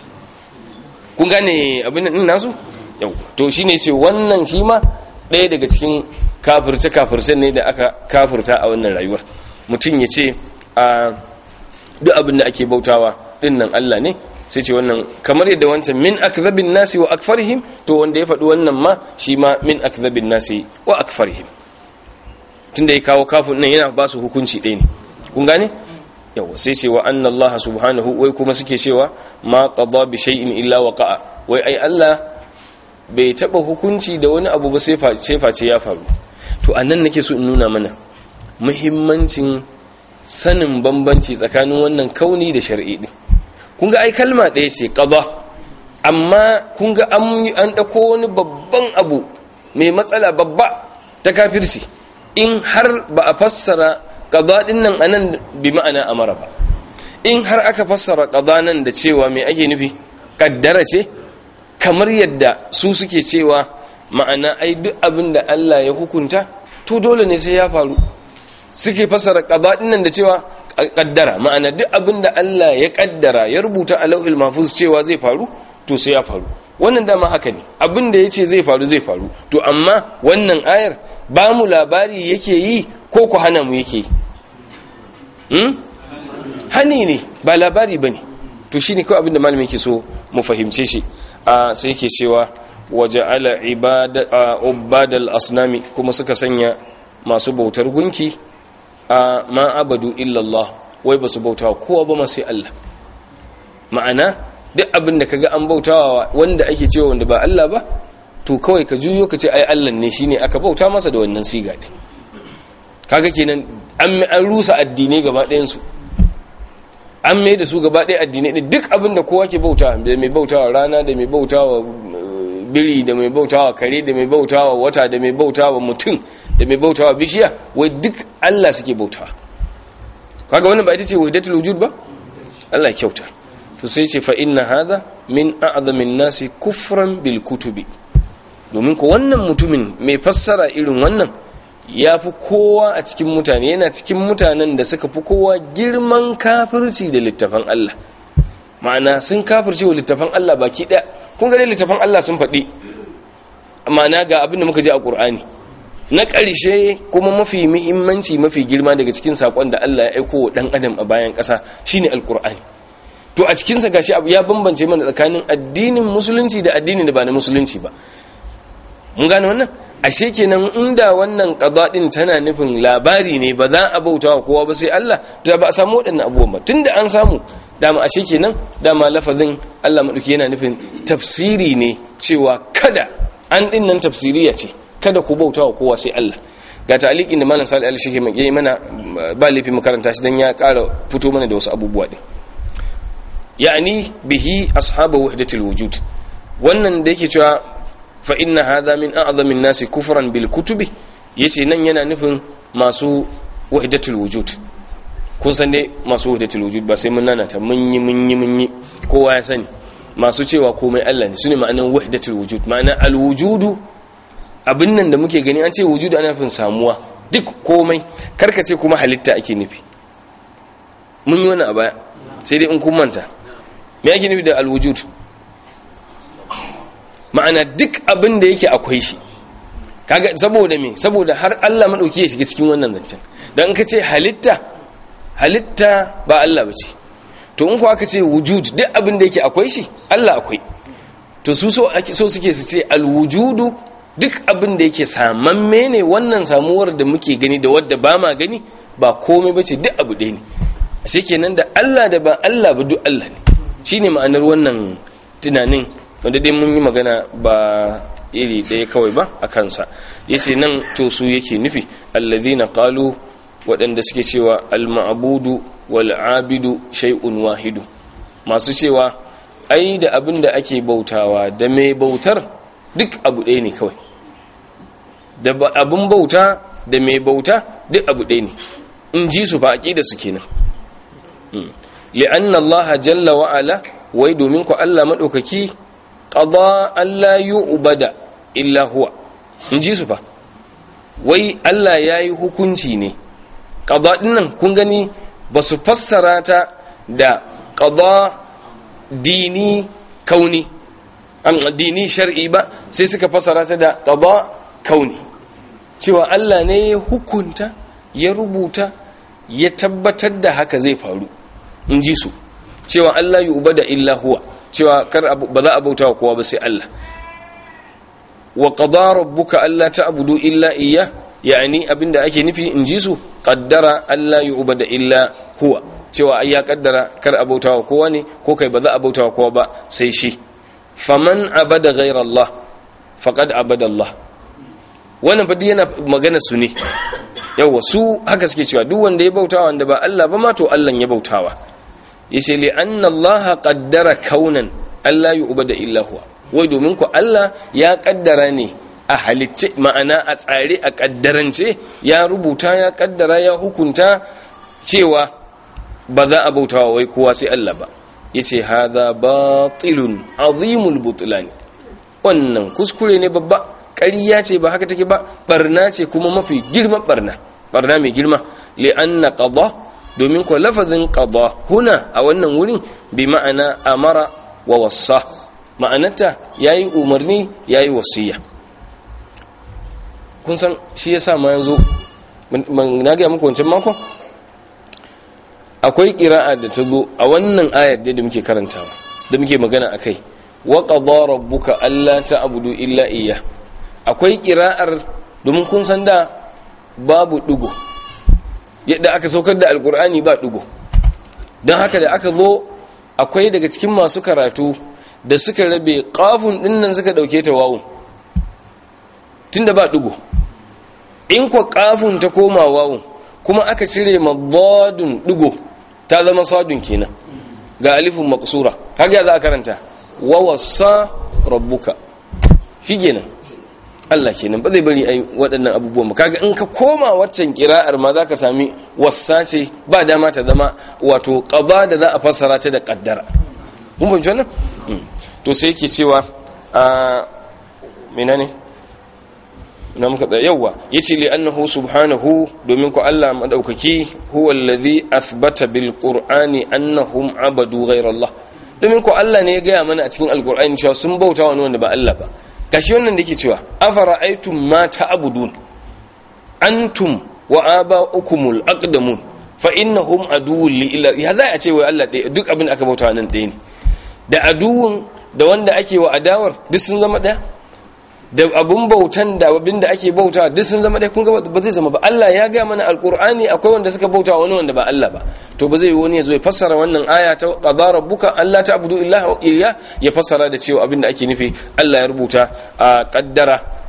kun gane abin nan nasu yau to shine ce wannan shi ma ɗaya daga cikin kafirce kafirce ne da aka kafirta a wannan rayuwar mutum ya ce a duk abin da ake bautawa dinnan Allah ne sai ce wannan kamar yadda wancan min akzabin nasi wa akfarihim to wanda ya faɗi wannan ma shi ma min akzabin nasi wa akfarihim tunda ya kawo kafin nan yana ba su hukunci ɗaya ne kun gane yawa sai ce wa anna Allah subhanahu wai kuma suke cewa ma qada bi shay'in illa waqa'a wai ai Allah bai taba hukunci da wani abu ba sai face ya faru to anan nake so in nuna mana muhimmancin sanin bambanci tsakanin wannan kauni da shar'i din kun ga ai kalma ɗaya ce qada amma kun ga an ɗauko wani babban abu mai matsala babba ta kafirci in har ba a fassara qada din nan anan bi ma'ana amara ba in har aka fassara qada nan da cewa me ake nufi kaddara ce kamar yadda su suke cewa ma'ana ai duk abin da Allah ya hukunta to dole ne sai ya faru suke fassara qada din nan da cewa kaddara ma'ana duk abin da Allah ya kaddara ya rubuta a lauhil mahfuz cewa zai faru to sai ya faru wannan dama haka ne abin da yace zai faru zai faru to amma wannan ayar ba mu labari yake yi ko ku hana mu yake yi hmm? hani ne ba labari bane to shine kawai abin da malami yake so mu fahimce shi a sai yake cewa waja'ala ibada ubadal asnami kuma suka sanya masu bautar gunki a ma abadu illallah wai ba su bautawa kowa ba ma sai Allah ma'ana duk abin da kaga an bautawa wanda ake cewa wanda ba Allah ba to kawai ka juyo ka ce ai Allah ne shine aka bauta masa da wannan siga din kaga kenan an an rusa addinai gaba ɗayan su an mai da su gaba ɗaya addinai din duk abin da kowa ke bauta da mai bautawa rana da mai bautawa biri da mai bautawa kare da mai bautawa wata da mai bautawa mutum da mai bautawa bishiya wai duk Allah suke bautawa kaga wannan ba ita ce wahdatul wujud ba Allah kyauta to sai ce fa inna hadha min a'zamin nasi kufran bil kutubi domin ko wannan mutumin mai fassara irin wannan ya fi kowa a cikin mutane yana cikin mutanen da suka fi kowa girman kafirci da littafan Allah ma'ana sun kafirce wa littafan Allah baki ɗaya kun ga littafan Allah sun faɗi ma'ana ga abin da muka ji a ƙur'ani na ƙarshe kuma mafi muhimmanci mafi girma daga cikin saƙon da Allah ya aiko wa ɗan adam a bayan ƙasa shine alƙur'ani to a cikinsa gashi abu ya bambance mana tsakanin addinin musulunci da addinin da ba na musulunci ba mun gane wannan ashe kenan inda wannan qada din tana nufin labari ne ba za a bauta wa kowa ba sai Allah to ba a samu waɗannan abubuwan ba tunda an samu dama ashe kenan dama lafazin Allah madauki yana nufin tafsiri ne cewa kada an din nan tafsiriya ce kada ku bauta wa kowa sai Allah ga ta'liqin da malam Salih al-Sheikh mai mana ba lafi makaranta shi dan ya ƙara fito mana da wasu abubuwa din yani bihi ashabu wahdatil wujud wannan da yake cewa fa inna hadha min a'zami an-nasi kufran bil kutubi yace nan yana nufin masu wahdatul wujud kun san dai masu wahdatul wujud ba sai mun nanata mun yi mun yi mun yi kowa ya sani masu cewa komai Allah ne sune ma'anar wahdatul wujud ma'ana al-wujudu abin nan da muke gani an ce wujudu ana nufin samuwa duk komai karkace kuma halitta ake nufi mun yi wani a baya sai dai in kun manta me ake nufi da al-wujud ma'ana duk abin da yake akwai shi kaga saboda me saboda har Allah madauki ya shiga cikin wannan zancen dan ka ce halitta halitta ba Allah bace to in ko aka ce wujud duk abin da yake akwai shi Allah akwai to su so so suke su ce alwujudu duk abin da yake samamme ne wannan samuwar da muke gani da wadda ba ma gani ba komai bace duk abu ɗaya ne ashe kenan da Allah da ba Allah ba duk Allah ne shine ma'anar wannan tunanin wanda dai mun yi magana ba iri ɗaya kawai ba a kansa yace nan to su yake nufi alladhina qalu waɗanda suke cewa al-ma'budu wal abidu shay'un wahidu masu cewa ai da abin da ake bautawa da mai bautar duk abu ɗaya ne kawai da abin bauta da mai bauta duk abu ɗaya ne in ji su fa aqida su kenan li'anna Allah jalla wa ala wai domin ku Allah madaukaki qada alla yu'bada illa huwa in ji su fa wai Allah yayi hukunci ne qada dinnan kun gani ba su fassara ta da qada dini kauni an dini shar'i ba sai suka fassara ta da qada kauni cewa Allah ne ya hukunta ya rubuta ya tabbatar da haka zai faru in ji su cewa Allah yi uba da illa huwa cewa kar ba za a bauta wa kowa ba sai Allah wa qada rabbuka alla ta'budu illa iyya yani abinda ake nufi in ji su qaddara alla yu'ba da illa huwa cewa ai ya kaddara kar a bauta wa kowa ne ko kai ba za a bauta wa kowa ba sai shi faman abada ghayra Allah faqad abada Allah wannan fadi yana magana su ne yawa su haka suke cewa duk wanda ya bautawa wanda ba Allah ba ma to Allah ya bautawa yace li anna Allah qaddara kaunan Allah yu'bada illa huwa wai domin ku Allah ya kaddara ne a halicce ma'ana a tsare a kaddarance ya rubuta ya kaddara ya hukunta cewa ba za a bautawa wai kowa sai Allah ba yace hadha batilun azimul butlan wannan kuskure ne babba ƙarya ce ba haka take ba barna ce kuma mafi girman barna barna mai girma li'anna qada domin ko lafazin qada huna a wannan wurin bi ma'ana amara wa wassa ma'anarta yayi umarni yayi wasiya kun san shi yasa ma yanzu na ga muku wancan mako akwai qira'a da ta zo a wannan ayar da muke karantawa da muke magana akai wa qada rabbuka alla ta'budu illa iyyah akwai kira'ar domin kun san da babu dugo yadda aka saukar da alkur'ani ba dugo don haka da aka zo akwai daga cikin masu karatu da suka rabe kafin dinnan suka dauke ta wawun tunda ba dugo in kwa kafin ta koma wawun kuma aka cire mabadun dugo ta zama sadun kenan ga alifin maksura haka za a karanta wawasa rabbuka shi kenan Allah kenan ba zai bari ai waɗannan abubuwan ba kaga in ka koma waccan kira'ar ma zaka sami wassa ce ba dama ta zama wato qada da za a fassara ta da qaddara kun fahimci wannan to sai yake cewa a menene ina muka tsaya yawa yace li annahu subhanahu domin ko Allah madaukaki huwa allazi athbata bil qur'ani annahum abadu ghayra Allah domin ko Allah ne ya gaya mana a cikin alqur'ani cewa sun bauta wani wanda ba Allah ba gashi wannan da yake cewa afara aitum ma ta'budun antum wa aba'ukumul aqdamun fa innahum aduwwun li illa ya za a ce wai Allah ɗaya duk abin da aka bauta nan ɗaya ne da aduwwun da wanda ake wa adawar duk sun zama ɗaya da abun bautan da abin da ake bauta duk sun zama ɗaya kun ga ba zai zama ba Allah ya ga mana alqur'ani akwai wanda suka bauta wani wanda ba Allah ba to ba zai yi wani ya zo ya fassara wannan aya ta qadara rabbuka alla ta'budu illa iya ya fassara da cewa abin da ake nufi Allah ya rubuta a kaddara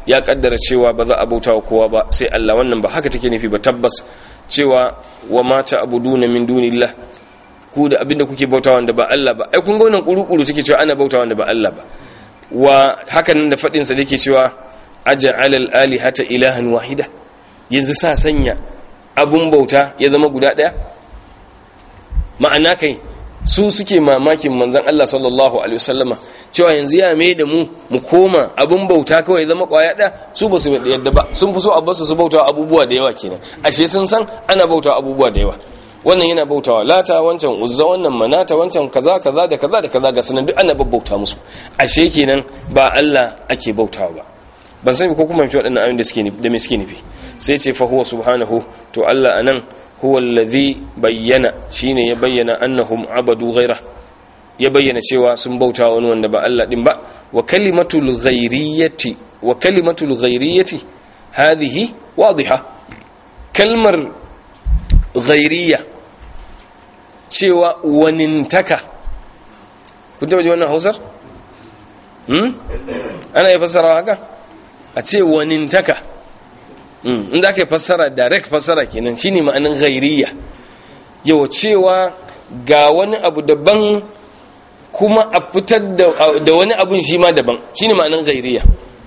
ya kaddara cewa ba za a bauta wa kowa ba sai Allah wannan ba haka take nufi ba tabbas cewa wa mata abuduna min dunillah ku da abinda kuke bauta wanda ba Allah ba ai kun ga wannan kuru-kuru take cewa ana bauta wanda ba Allah ba wa hakan da fadin sa yake cewa aj'al al-alihata ilahan wahida yanzu sa sanya abun bauta ya zama guda daya ma'ana kai su suke mamakin manzon Allah sallallahu alaihi wasallama cewa yanzu ya mai da mu mu koma abun bauta kawai zama kwaya ɗaya su ba su yadda ba sun fi so a basu su bauta abubuwa da yawa kenan ashe sun san ana bauta abubuwa da yawa wannan yana bautawa lata wancan uzza wannan manata wancan kaza kaza da kaza da kaza ga sanan duk ana babbauta musu ashe kenan ba Allah ake bautawa ba ban sani ko kuma mafi waɗannan ayoyin da suke da me suke nufi sai ce fa huwa subhanahu to Allah anan huwa allazi bayyana shine ya bayyana annahum abadu ghaira ya bayyana cewa sun bauta wani wanda ba Allah din ba wa kalimatul ghairiyati wa kalimatul ghairiyati hadhihi wadiha kalmar ghairiya cewa wanintaka kun taba ji wannan hausar hmm ana yi fassara haka a ce wanintaka inda aka yi fassara direct fassara kenan shine ma'anin ghairiya yau cewa ga wani abu daban kuma a fitar da wani abun shi ma daban shine ma'anin ghairiya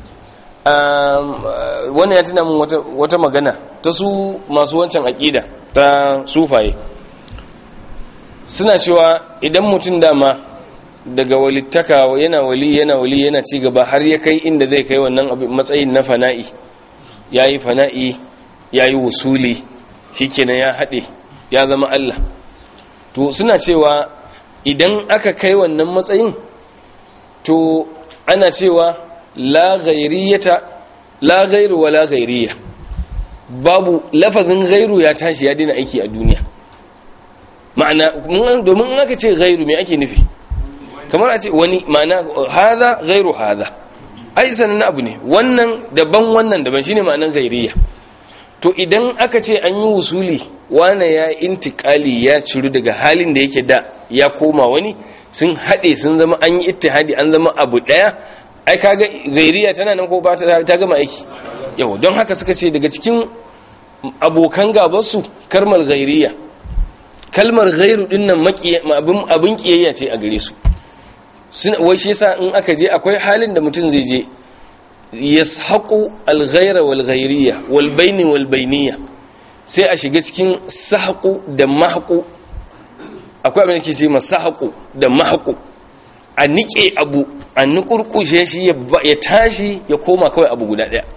wannan ya tuna min wata magana ta su masu wancan aƙida ta sufaye suna cewa idan mutum dama daga walittaka yana wali yana wali yana ci gaba har ya kai inda zai kai wannan matsayin na fana'i ya yi fana'i ya yi wusuli shi kenan ya haɗe ya zama Allah to suna cewa idan aka kai wannan matsayin to ana cewa la ghairiyata la ghairu wa la ghairiya babu lafazin ghairu ya tashi ya daina aiki a duniya ma'ana domin in aka ce ghairu me ake nufi kamar a ce wani ma'ana haza ghairu haza ai sanan abu ne wannan daban wannan daban shine ma'anar ghairiya to idan aka ce an yi wusuli wane ya intikali ya ciru daga halin da yake da ya koma wani sun haɗe sun zama an yi ittihadi an zama abu ɗaya ai kaga gairiya tana nan ko ba ta gama aiki yau don haka suka ce daga cikin abokan gabarsu kalmar gairiya kalmar gairu din nan abin kiyayya ce a gare su wai shi yasa in aka je akwai halin da mutum zai je yashaƙu alghaira wal ghairiyya wal baini wal bainiyya sai a shiga cikin sahqu da mahqu akwai abin da ke ce masahqu da mahqu a nike abu a nukurkushe shi ya tashi ya koma kawai abu guda daya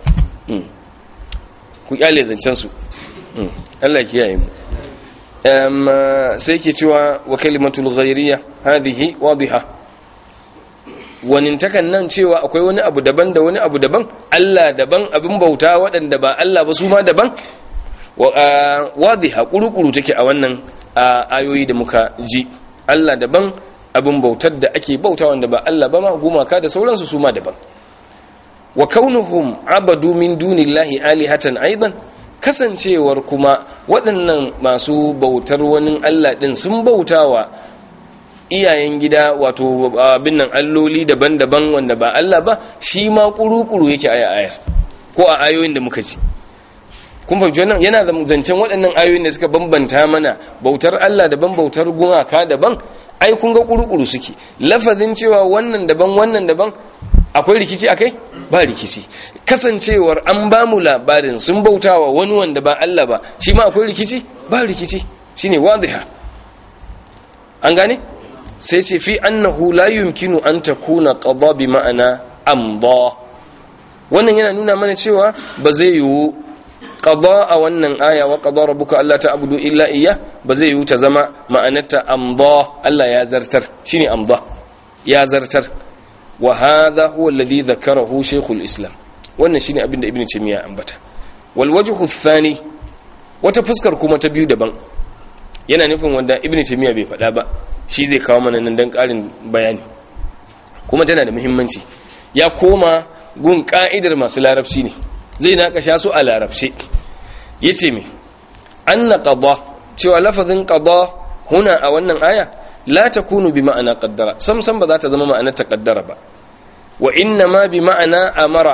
ku kyale zancen su Allah kiyaye mu sai ke cewa wa kalimatul ghairiyya hadhihi wadiha wanintakan nan cewa akwai wani abu daban da wani abu daban Allah daban abin bauta waɗanda ba Allah ba su ma daban wadiha kuru-kuru take a wannan ayoyi da muka ji Allah daban abin bautar da ake bauta wanda ba Allah ba ma gumaka da sauransu su ma daban wa kaunuhum abadu min dunillahi alihatan aidan kasancewar kuma waɗannan masu bautar wani Allah ɗin sun bautawa iyayen gida wato abin nan alloli daban-daban wanda ba Allah ba shi ma kuru-kuru yake aya ayar ko a ayoyin da muka ci kun fahimci wannan yana zancen waɗannan ayoyin da suka bambanta mana bautar Allah daban bautar gumaka daban ai kun ga kuru-kuru suke lafazin cewa wannan daban wannan daban akwai rikici akai ba rikici kasancewar an ba mu labarin sun bautawa wani wanda ba Allah ba shi ma akwai rikici ba rikici shine wadiha an gane sai ce fi annahu la yumkinu an takuna qada bi ma'ana amda wannan yana nuna mana cewa ba zai yiwu qada a wannan aya wa qada rabbuka alla ta'budu illa iyya ba zai yiwu ta zama ma'anarta amda Allah ya zartar shine amda ya zartar wa hadha huwa alladhi dhakarahu shaykhul islam wannan shine abin da ibnu taymiya ambata wal wajhu thani wata fuskar kuma ta biyu daban yana nufin wanda ibnu taymiya bai faɗa ba shi zai kawo mana nan dan ƙarin bayani kuma tana da muhimmanci ya koma gun ka'idar masu larabci ne zai naƙasha su a larabce yace me anna qada cewa lafazin qada huna a wannan aya la takunu bi ma'ana qaddara sam sam ba za ta zama ma'anar taqaddara ba wa inna ma bi ma'ana amara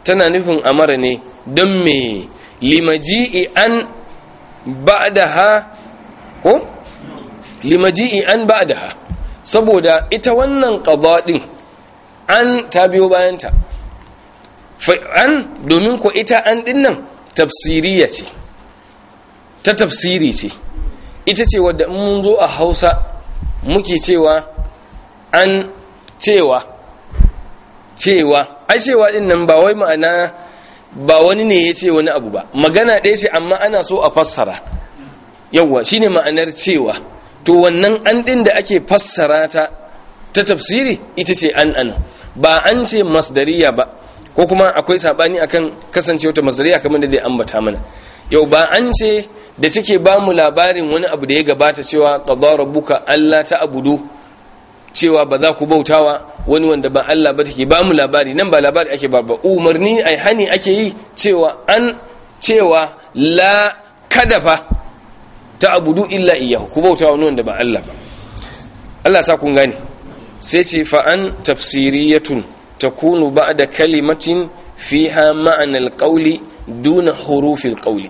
tana nufin amara ne don me limaji'i an ba'daha ko limaji'i an ba'daha saboda ita wannan qada din an ta biyo bayanta fa an domin ko ita an din nan tafsiriya ce ta tafsiri ce ita ce wadda mun zo a Hausa muke cewa an cewa cewa ai cewa din nan ba wai ma'ana ba wani ne ya ce wani abu ba magana ɗaya ce amma ana so a fassara yawwa shine ma'anar cewa to wannan an ɗin da ake fassara ta ta tafsiri ita ce an ana ba an ce masdariya ba ko kuma akwai sabani akan kasancewa ta masdariya kamar da zai ambata mana yau ba an ce da take ba mu labarin wani abu da ya gabata cewa qadara rabbuka alla ta'budu cewa ba za ku bautawa wani wanda ba Allah ba take ba mu labari nan ba labari ake ba ba umarni ai hani ake yi cewa an cewa la kadafa ta abudu illa iyahu ku bautawa wani wanda ba Allah ba Allah sa kun gane sai ce fa an tafsiriyatun takunu ba'da kalimatin fiha ma'ana alqawli duna hurufi alqawli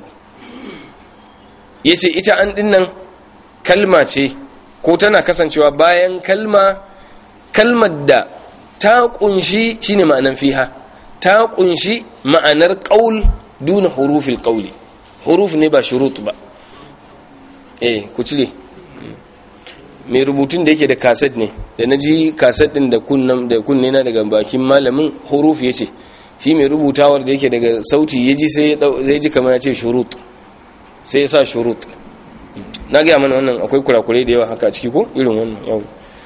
yace ita an dinnan kalma ce ko tana kasancewa bayan kalma kalmar da ta kunshi shine ma'anan fiha ta kunshi ma'anar qaul duna hurufil qauli huruf ne ba shurut ba eh ku cire mai rubutun da yake da kaset ne da naji kaset din da kunnan da kunne na daga bakin malamin huruf yace shi mai rubutawar da yake daga sauti yaji sai zai ji kamar ya ce shurut sai ya sa shurut na gaya mana wannan akwai kurakurai da yawa haka ciki ko irin wannan yau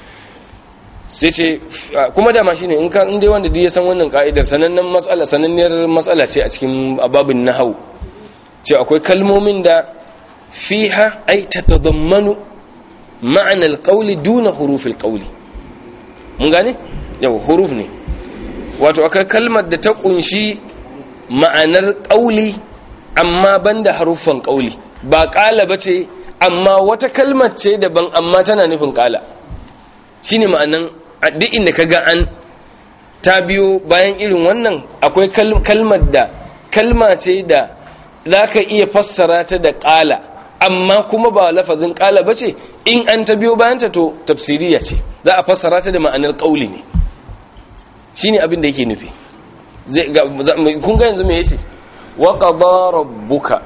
sai ce kuma dama shi ne in ka inda wanda ya san wannan ka'idar sanannen matsala sananniyar matsala ce a cikin ababin nahau ce akwai kalmomin da fiha ai tatadammanu ma'anar qawli duna hurufil qawli mun gane yau huruf ne wato akwai kalmar da ta kunshi ma'anar qawli amma banda haruffan qawli ba qala bace amma wata kalmar ce daban amma tana nufin qala shine ma'anan duk inda ka ga an ta biyo bayan irin wannan akwai kalmar da kalma ce da za ka iya fassara ta da ƙala amma kuma ba lafazin ƙala ba ce in an ta biyo bayanta to tafsiriya ce za a fassara ta da ma'anar ƙauli ne shi ne abin da yake nufi kun ga yanzu me yace wa qada rabbuka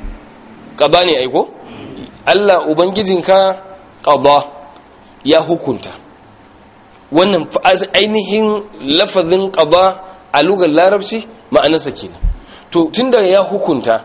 qada ne aiko Allah ubangijinka qada ya hukunta wannan ainihin lafazin qada a lugar larabci ma'anarsa kenan to tunda ya hukunta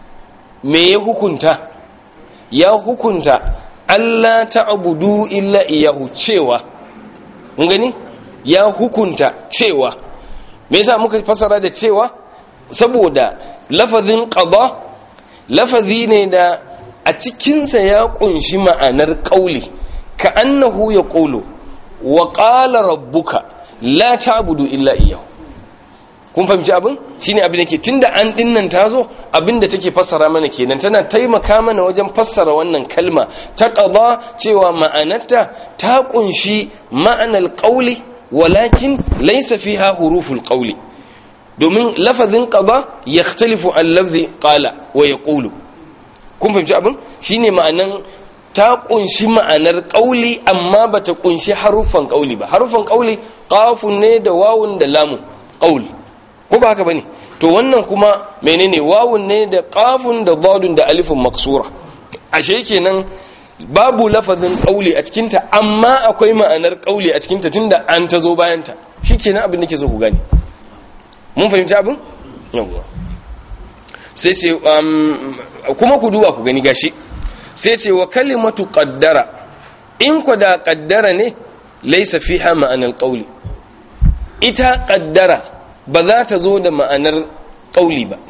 me ya hukunta ya hukunta Allah ta'budu illa iyahu cewa mun gani ya hukunta cewa me yasa muka fasara da cewa saboda lafazin qada lafazi ne da a cikinsa ya kunshi ma'anar qauli ka annahu yaqulu wa qala rabbuka la ta'budu illa iyyahu kun fahimci abin shine abin da ke tunda an dinnan tazo abin da take fassara mana kenan tana taimaka mana wajen fassara wannan kalma ta qada cewa ma'anarta ta kunshi ma'anar qauli walakin laysa fiha huruful qauli domin lafazin qada yakhtalifu an lafzi qala wa yaqulu kun fahimci abin shine ma'anan ta kunshi ma'anar ƙauli amma ba ta kunshi haruffan ƙauli ba haruffan ƙauli ƙafun ne da wawun da lamun ƙauli ko ba haka ba ne to wannan kuma menene wawun ne da ƙafun da zadun da alifin maksura ashe kenan babu lafazin ƙauli a cikinta amma akwai ma'anar ƙauli a cikinta tunda an ta zo bayanta shi kenan abin da ke so ku gani mun fahimci abin yawwa sai ce kuma ku duba ku gani gashi sai ce wa kalimatu qaddara in ku da qaddara ne laysa fiha ma'anar qauli ita qaddara ba za ta zo da ma'anar qauli ba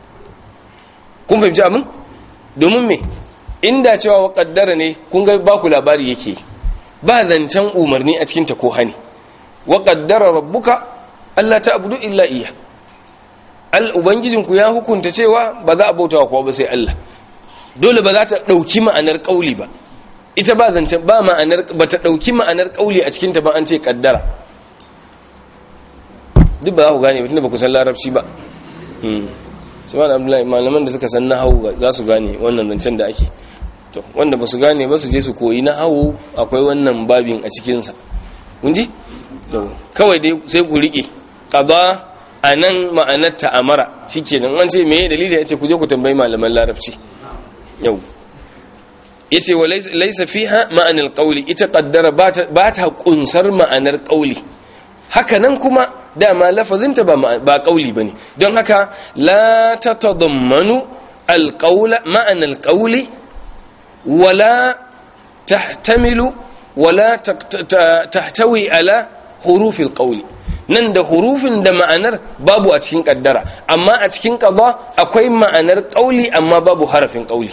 kun fahimci abin domin me inda cewa wa qaddara ne kun ga ba ku labari yake ba zancen umarni a cikin ta ko hani wa qaddara rabbuka alla ta'budu illa iya al ubangijinku ya hukunta cewa ba za a bautawa kowa ba sai Allah dole ba za ta ɗauki ma'anar ƙauli ba ita ba zance ba ma'anar ba ta ɗauki ma'anar ƙauli a cikinta ba an ce ƙaddara duk ba za ku gane ba tunda ba ku san larabci ba su ba da abdullahi malaman da suka san na hau za su gane wannan zancen da ake to wanda ba su gane ba su je su koyi na hau akwai wannan babin a cikinsa kunji kawai dai sai ku riƙe ƙaba a nan ma'anar ta'amara shi kenan an ce me dalili ya ce ku je ku tambayi malaman larabci yau ya ce wa laisa fiha ma'anar ƙauli ita ƙaddara ba ta ƙunsar ma'anar ƙauli haka nan kuma dama lafazinta ba ƙauli ba ne don haka la ta tadammanu alƙaula ma'anar ƙauli wala tahtamilu wala tahtawi ala hurufin ƙauli nan da hurufin da ma'anar babu a cikin ƙaddara amma a cikin ƙaba akwai ma'anar ƙauli amma babu harafin ƙauli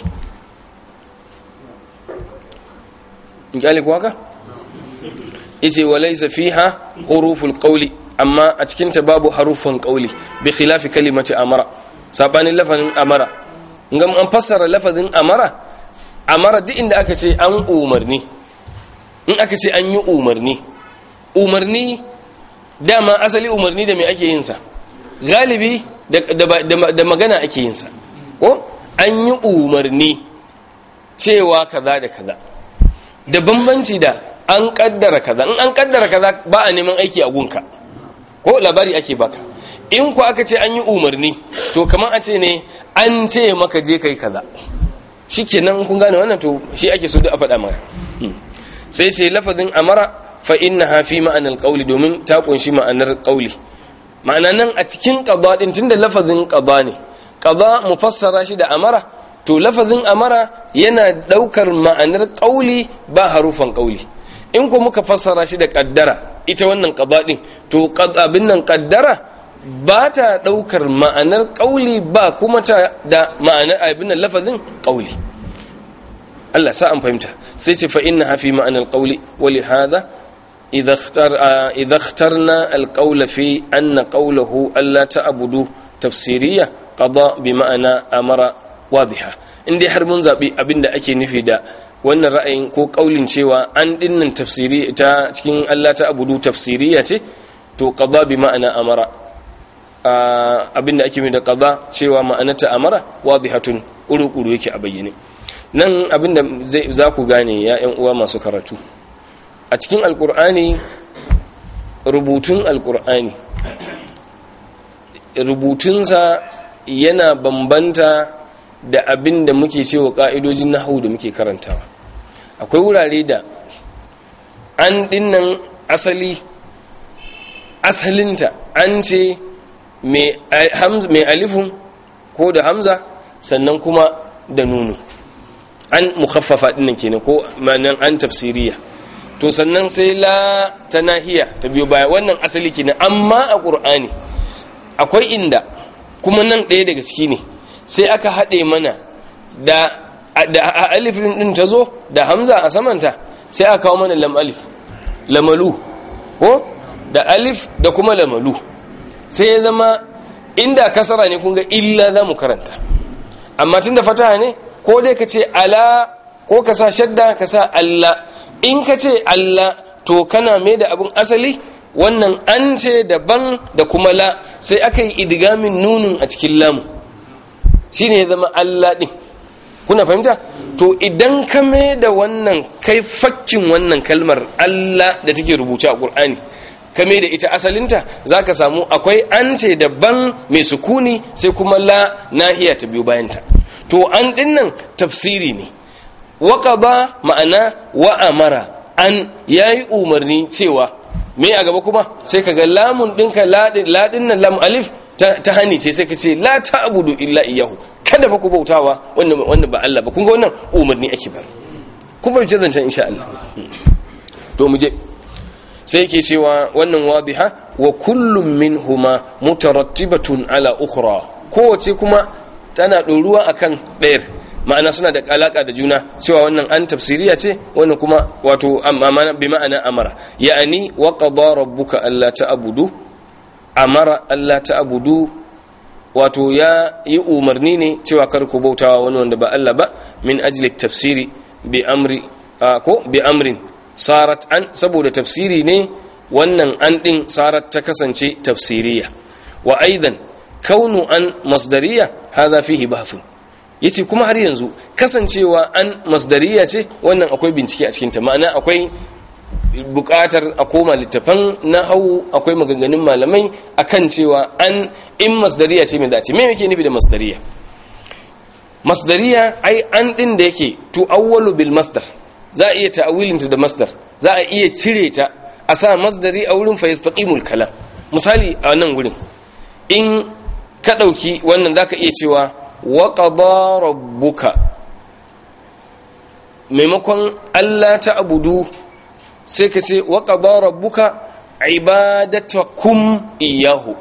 ƙyali kuwa ka? ice wa laisa fiha huruful ƙauli amma a cikinta babu harufin ƙauli bi khilafi kalimati amara sabanin lafazin amara ngam an fassara lafazin amara amara duk inda aka ce an umarni in aka ce an yi umarni umarni dama asali umarni da mai ake yinsa galibi da magana ake yinsa ko an yi umarni cewa kaza da kaza da bambanci da an kaddara kaza in an kaddara kaza ba a neman aiki a gunka ko labari ake baka in ku aka ce an yi umarni to kamar a ce ne an ce maka je kai kaza shikenan kun gane wannan to shi ake so da a faɗa maka sai ce lafazin amara fa innaha fi ma'anar ƙauli domin ta kunshi ma'anar ƙauli ma'ana nan a cikin ƙaba ɗin tunda lafazin ƙaba ne ƙaba mu fassara shi da amara to lafazin amara yana ɗaukar ma'anar ƙauli ba harufan ƙauli in ko muka fassara shi da ƙaddara ita wannan ƙaba ɗin to abin nan ƙaddara ba ta ɗaukar ma'anar ƙauli ba kuma ta da ma'anar abin nan lafazin ƙauli Allah sa an fahimta sai ce fa innaha fi ma'anar ƙauli wali hada إذا, اختار إذا اخترنا القول في أن قوله ألا تعبدوا تفسيرية قضاء بمعنى أمر واضحة indai har mun zaɓi abin da ake nufi da wannan ra'ayin ko ƙaulin cewa an dinnan tafsiri ta cikin Allah ta abudu tafsiriya ce to qada bi ma'ana amara abin da ake nufi da qada cewa ma'anata amara wadihatun kuru-kuru yake a bayyane nan abin da za ku gane ya ƴan uwa masu karatu a cikin alkur'ani rubutun alkur'ani rubutunsa yana bambanta da abin da muke cewa ka'idojin nahawu da muke karantawa akwai wurare da an dinnan asali asalinta an ce mai alifun ko da hamza sannan kuma da nunu an mukhaffafa dinnan kenan ko manan an tafsiriya to sannan sai la ta nahiya ta biyo baya wannan asali kenan amma a ƙur'ani akwai inda kuma nan ɗaya daga ciki ne sai aka haɗe mana da da alifin ɗin ta zo da hamza a samanta sai aka kawo mana lam alif lamalu ko da alif da kuma lamalu sai ya zama inda kasara ne kun ga illa za mu karanta amma tun da fataha ne ko dai ka ce ala ko ka sa shadda ka sa allah in ka ce Allah to kana mai da abin asali wannan an ce daban da kuma la sai aka yi idigamin nunin a cikin lamu shi ne ya zama Allah ɗin kuna fahimta to idan ka mai da wannan kai fakkin wannan kalmar Allah da take rubuce a ƙur'ani ka mai da ita asalinta za ka samu akwai an ce daban mai sukuni sai kuma la nahiya ta biyu bayanta to an ɗinnan tafsiri ne waƙaba ma'ana wa'amara an ya yi umarni cewa me a gaba kuma sai ka ga lamun ɗinka laɗin nan lamun alif ta hani ce sai ka ce la ta abudu illa iyahu kada ba ku bautawa wannan ba Allah ba kun ga wannan umarni ake ba kun fahimci zancen insha Allah to mu je sai yake cewa wannan wadiha wa kullum minhuma mutarattibatun ala ukhra kowace kuma tana ɗoruwa akan ɗayar ma'ana suna da alaka da juna cewa wannan an tafsiriya ce wannan kuma wato amana bi ma'ana amara ya'ani wa qada rabbuka alla ta'budu amara alla ta'budu wato ya yi umarni ne cewa kar ku bautawa wani wanda ba Allah ba min ajli tafsiri bi amri ko bi amrin sarat an saboda tafsiri ne wannan an din sarat ta kasance tafsiriya wa aidan kaunu an masdariya hadha fihi bahthun yace kuma har yanzu kasancewa an masdariya ce wannan akwai bincike a cikin ta ma'ana akwai bukatar a koma littafan hau akwai maganganun malamai akan cewa an in masdariya ce mai da ce me yake nufi da masdariya masdariya ai an din da yake tu awwalu bil masdar za a iya ta'awilinta da masdar za a iya cire ta a sa masdari a wurin fa yastaqimul kalam misali a nan wurin in ka dauki wannan zaka iya cewa wa qada rabbuka maimakon Allah ta abudu sai ka ce wa qada rabbuka ibadatakum iyahu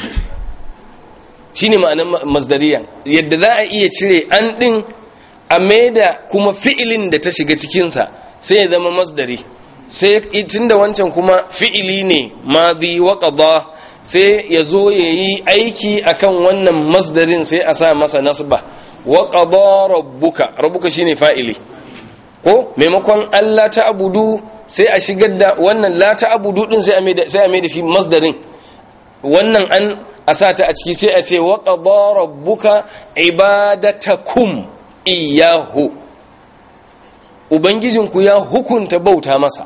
shine ma'anar masdariyan yadda za a iya cire an din a maida kuma fi'ilin da ta shiga cikinsa sai ya zama masdari sai tunda wancan kuma fi'ili ne madi wa qada sai ya zo ya yi aiki akan wannan masdarin sai a sa masa nasba wa qada rabbuka rabbuka shine fa'ili ko maimakon Allah ta abudu sai a shigar da wannan la ta abudu din sai a mai da sai a mai da shi masdarin wannan an a sa ta a ciki sai a ce wa qada rabbuka ibadatakum iyahu ubangijinku ya hukunta bauta masa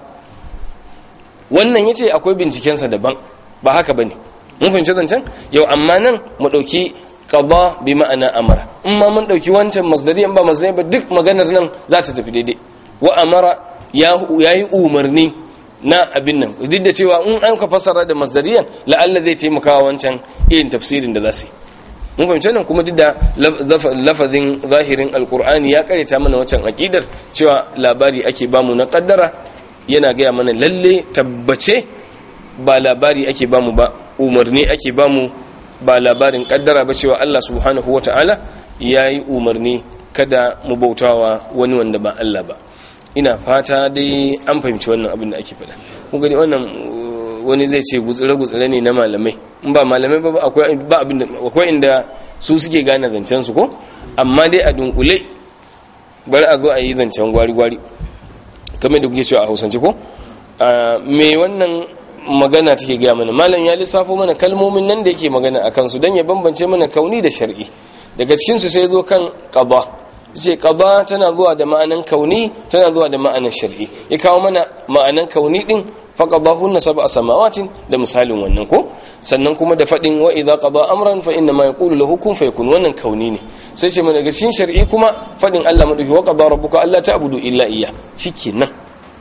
wannan yace akwai bincikensa daban ba haka bane mun fahimci zancen yau amma nan mu dauki qada bi ma'ana amara in ma mun dauki wancan masdari in ba masdari ba duk maganar nan za ta tafi daidai wa amara ya yayi umarni na abin nan duk da cewa in an ka fasara da masdariyan la'alla zai taimaka wa wancan irin tafsirin da za su yi mun fahimci nan kuma duk da lafazin zahirin alkur'ani ya karanta mana wancan aqidar cewa labari ake bamu na kaddara yana gaya mana lalle tabbace ba labari ake bamu ba umarni ake bamu ba labarin kaddara ba cewa Allah subhanahu wata'ala yayi umarni kada mu bautawa wani wanda ba Allah ba ina fata dai an fahimci wannan abin da ake faɗa kun gani wannan wani zai ce gutsire-gutsire ne na malamai in ba malamai ba akwai inda su suke gane zancen su ko amma dai a dunkule bari a zo a yi zancen gwari-gwari kamar da kuke cewa a hausance ko me wannan magana take gaya mana malam ya lissafo mana kalmomin nan da yake magana a kansu don ya bambance mana kauni da shar'i daga cikinsu sai zo kan qada ce qada tana zuwa da ma'anan kauni tana zuwa da ma'anan shar'i ya kawo mana ma'anan kauni din faqadahunna sab'a samawatin da misalin wannan ko sannan kuma da fadin wa idza qada amran fa inna ma yaqulu lahu kun fayakun wannan kauni ne sai ce daga cikin shar'i kuma fadin Allah madauki wa qada rabbuka alla ta'budu illa iyyah shikenan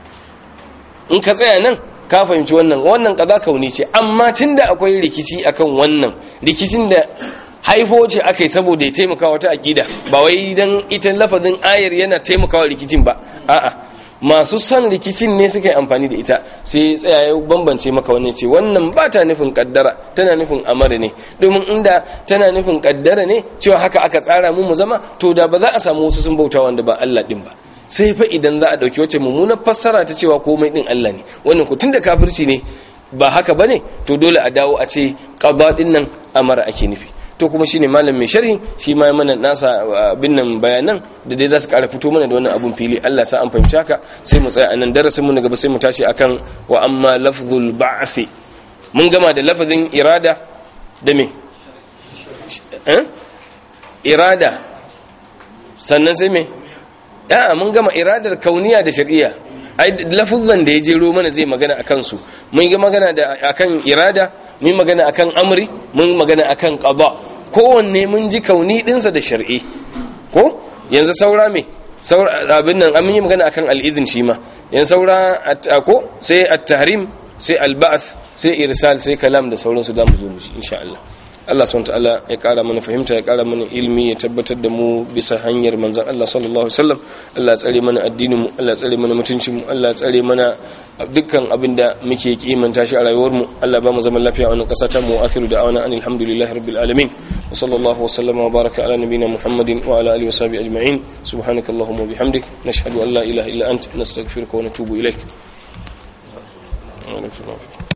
in ka tsaya nan ka fahimci wannan wannan kaza kauni ce amma tunda akwai rikici akan wannan rikicin da haifo ce aka yi saboda ya taimaka wata aƙida ba wai don ita lafazin ayar yana taimakawa rikicin ba a'a masu son rikicin ne suka yi amfani da ita sai tsaya ya bambance maka wannan ce wannan ba ta nufin kaddara tana nufin amara ne domin inda tana nufin kaddara ne cewa haka aka tsara mu mu zama to da ba za a samu wasu sun bauta wanda ba Allah din ba sai fa idan za a dauki wacce mummunar fassara ta cewa komai din Allah ne wannan ku tunda kafirci ne ba haka bane to dole a dawo a ce qada din nan amara ake nufi to kuma shine malam mai sharhi shi ma mana nasa abin nan bayanan da dai za su kara fito mana da wannan abun fili Allah sa an fahimci haka sai mu tsaya anan darasin mu na gaba sai mu tashi akan wa amma lafzul ba'th mun gama da lafazin irada da me eh irada sannan sai me ya mun gama iradar kauniya da shar'iyya ai lafuzan da ya jero mana zai magana akan su mun yi magana da akan irada mun magana akan amri mun magana akan qada kowanne mun ji kauni dinsa da shar'i ko yanzu saura me saura abin nan an yi magana akan al-idhin shi ma yanzu saura ko sai at-tahrim sai al-ba'th sai irsal sai kalam da sauransu da mu zo mu ji insha Allah Allah subhanahu ta'ala ya kara mana fahimta ya kara mana ilimi ya tabbatar da mu bisa hanyar manzon Allah sallallahu alaihi wasallam Allah ya tsare mana addinin mu Allah ya tsare mana mutuncin mu Allah ya tsare mana dukkan abin da muke kimanta shi a rayuwar mu Allah ba mu zaman lafiya a wannan kasa ta mu akhiru da awana anil hamdulillahi rabbil alamin wa sallallahu wa sallama wa baraka ala nabiyyina muhammadin wa ala alihi wa sahbihi ajma'in subhanakallahumma wa bihamdik nashhadu an la ilaha illa ant nastaghfiruka wa natubu ilaik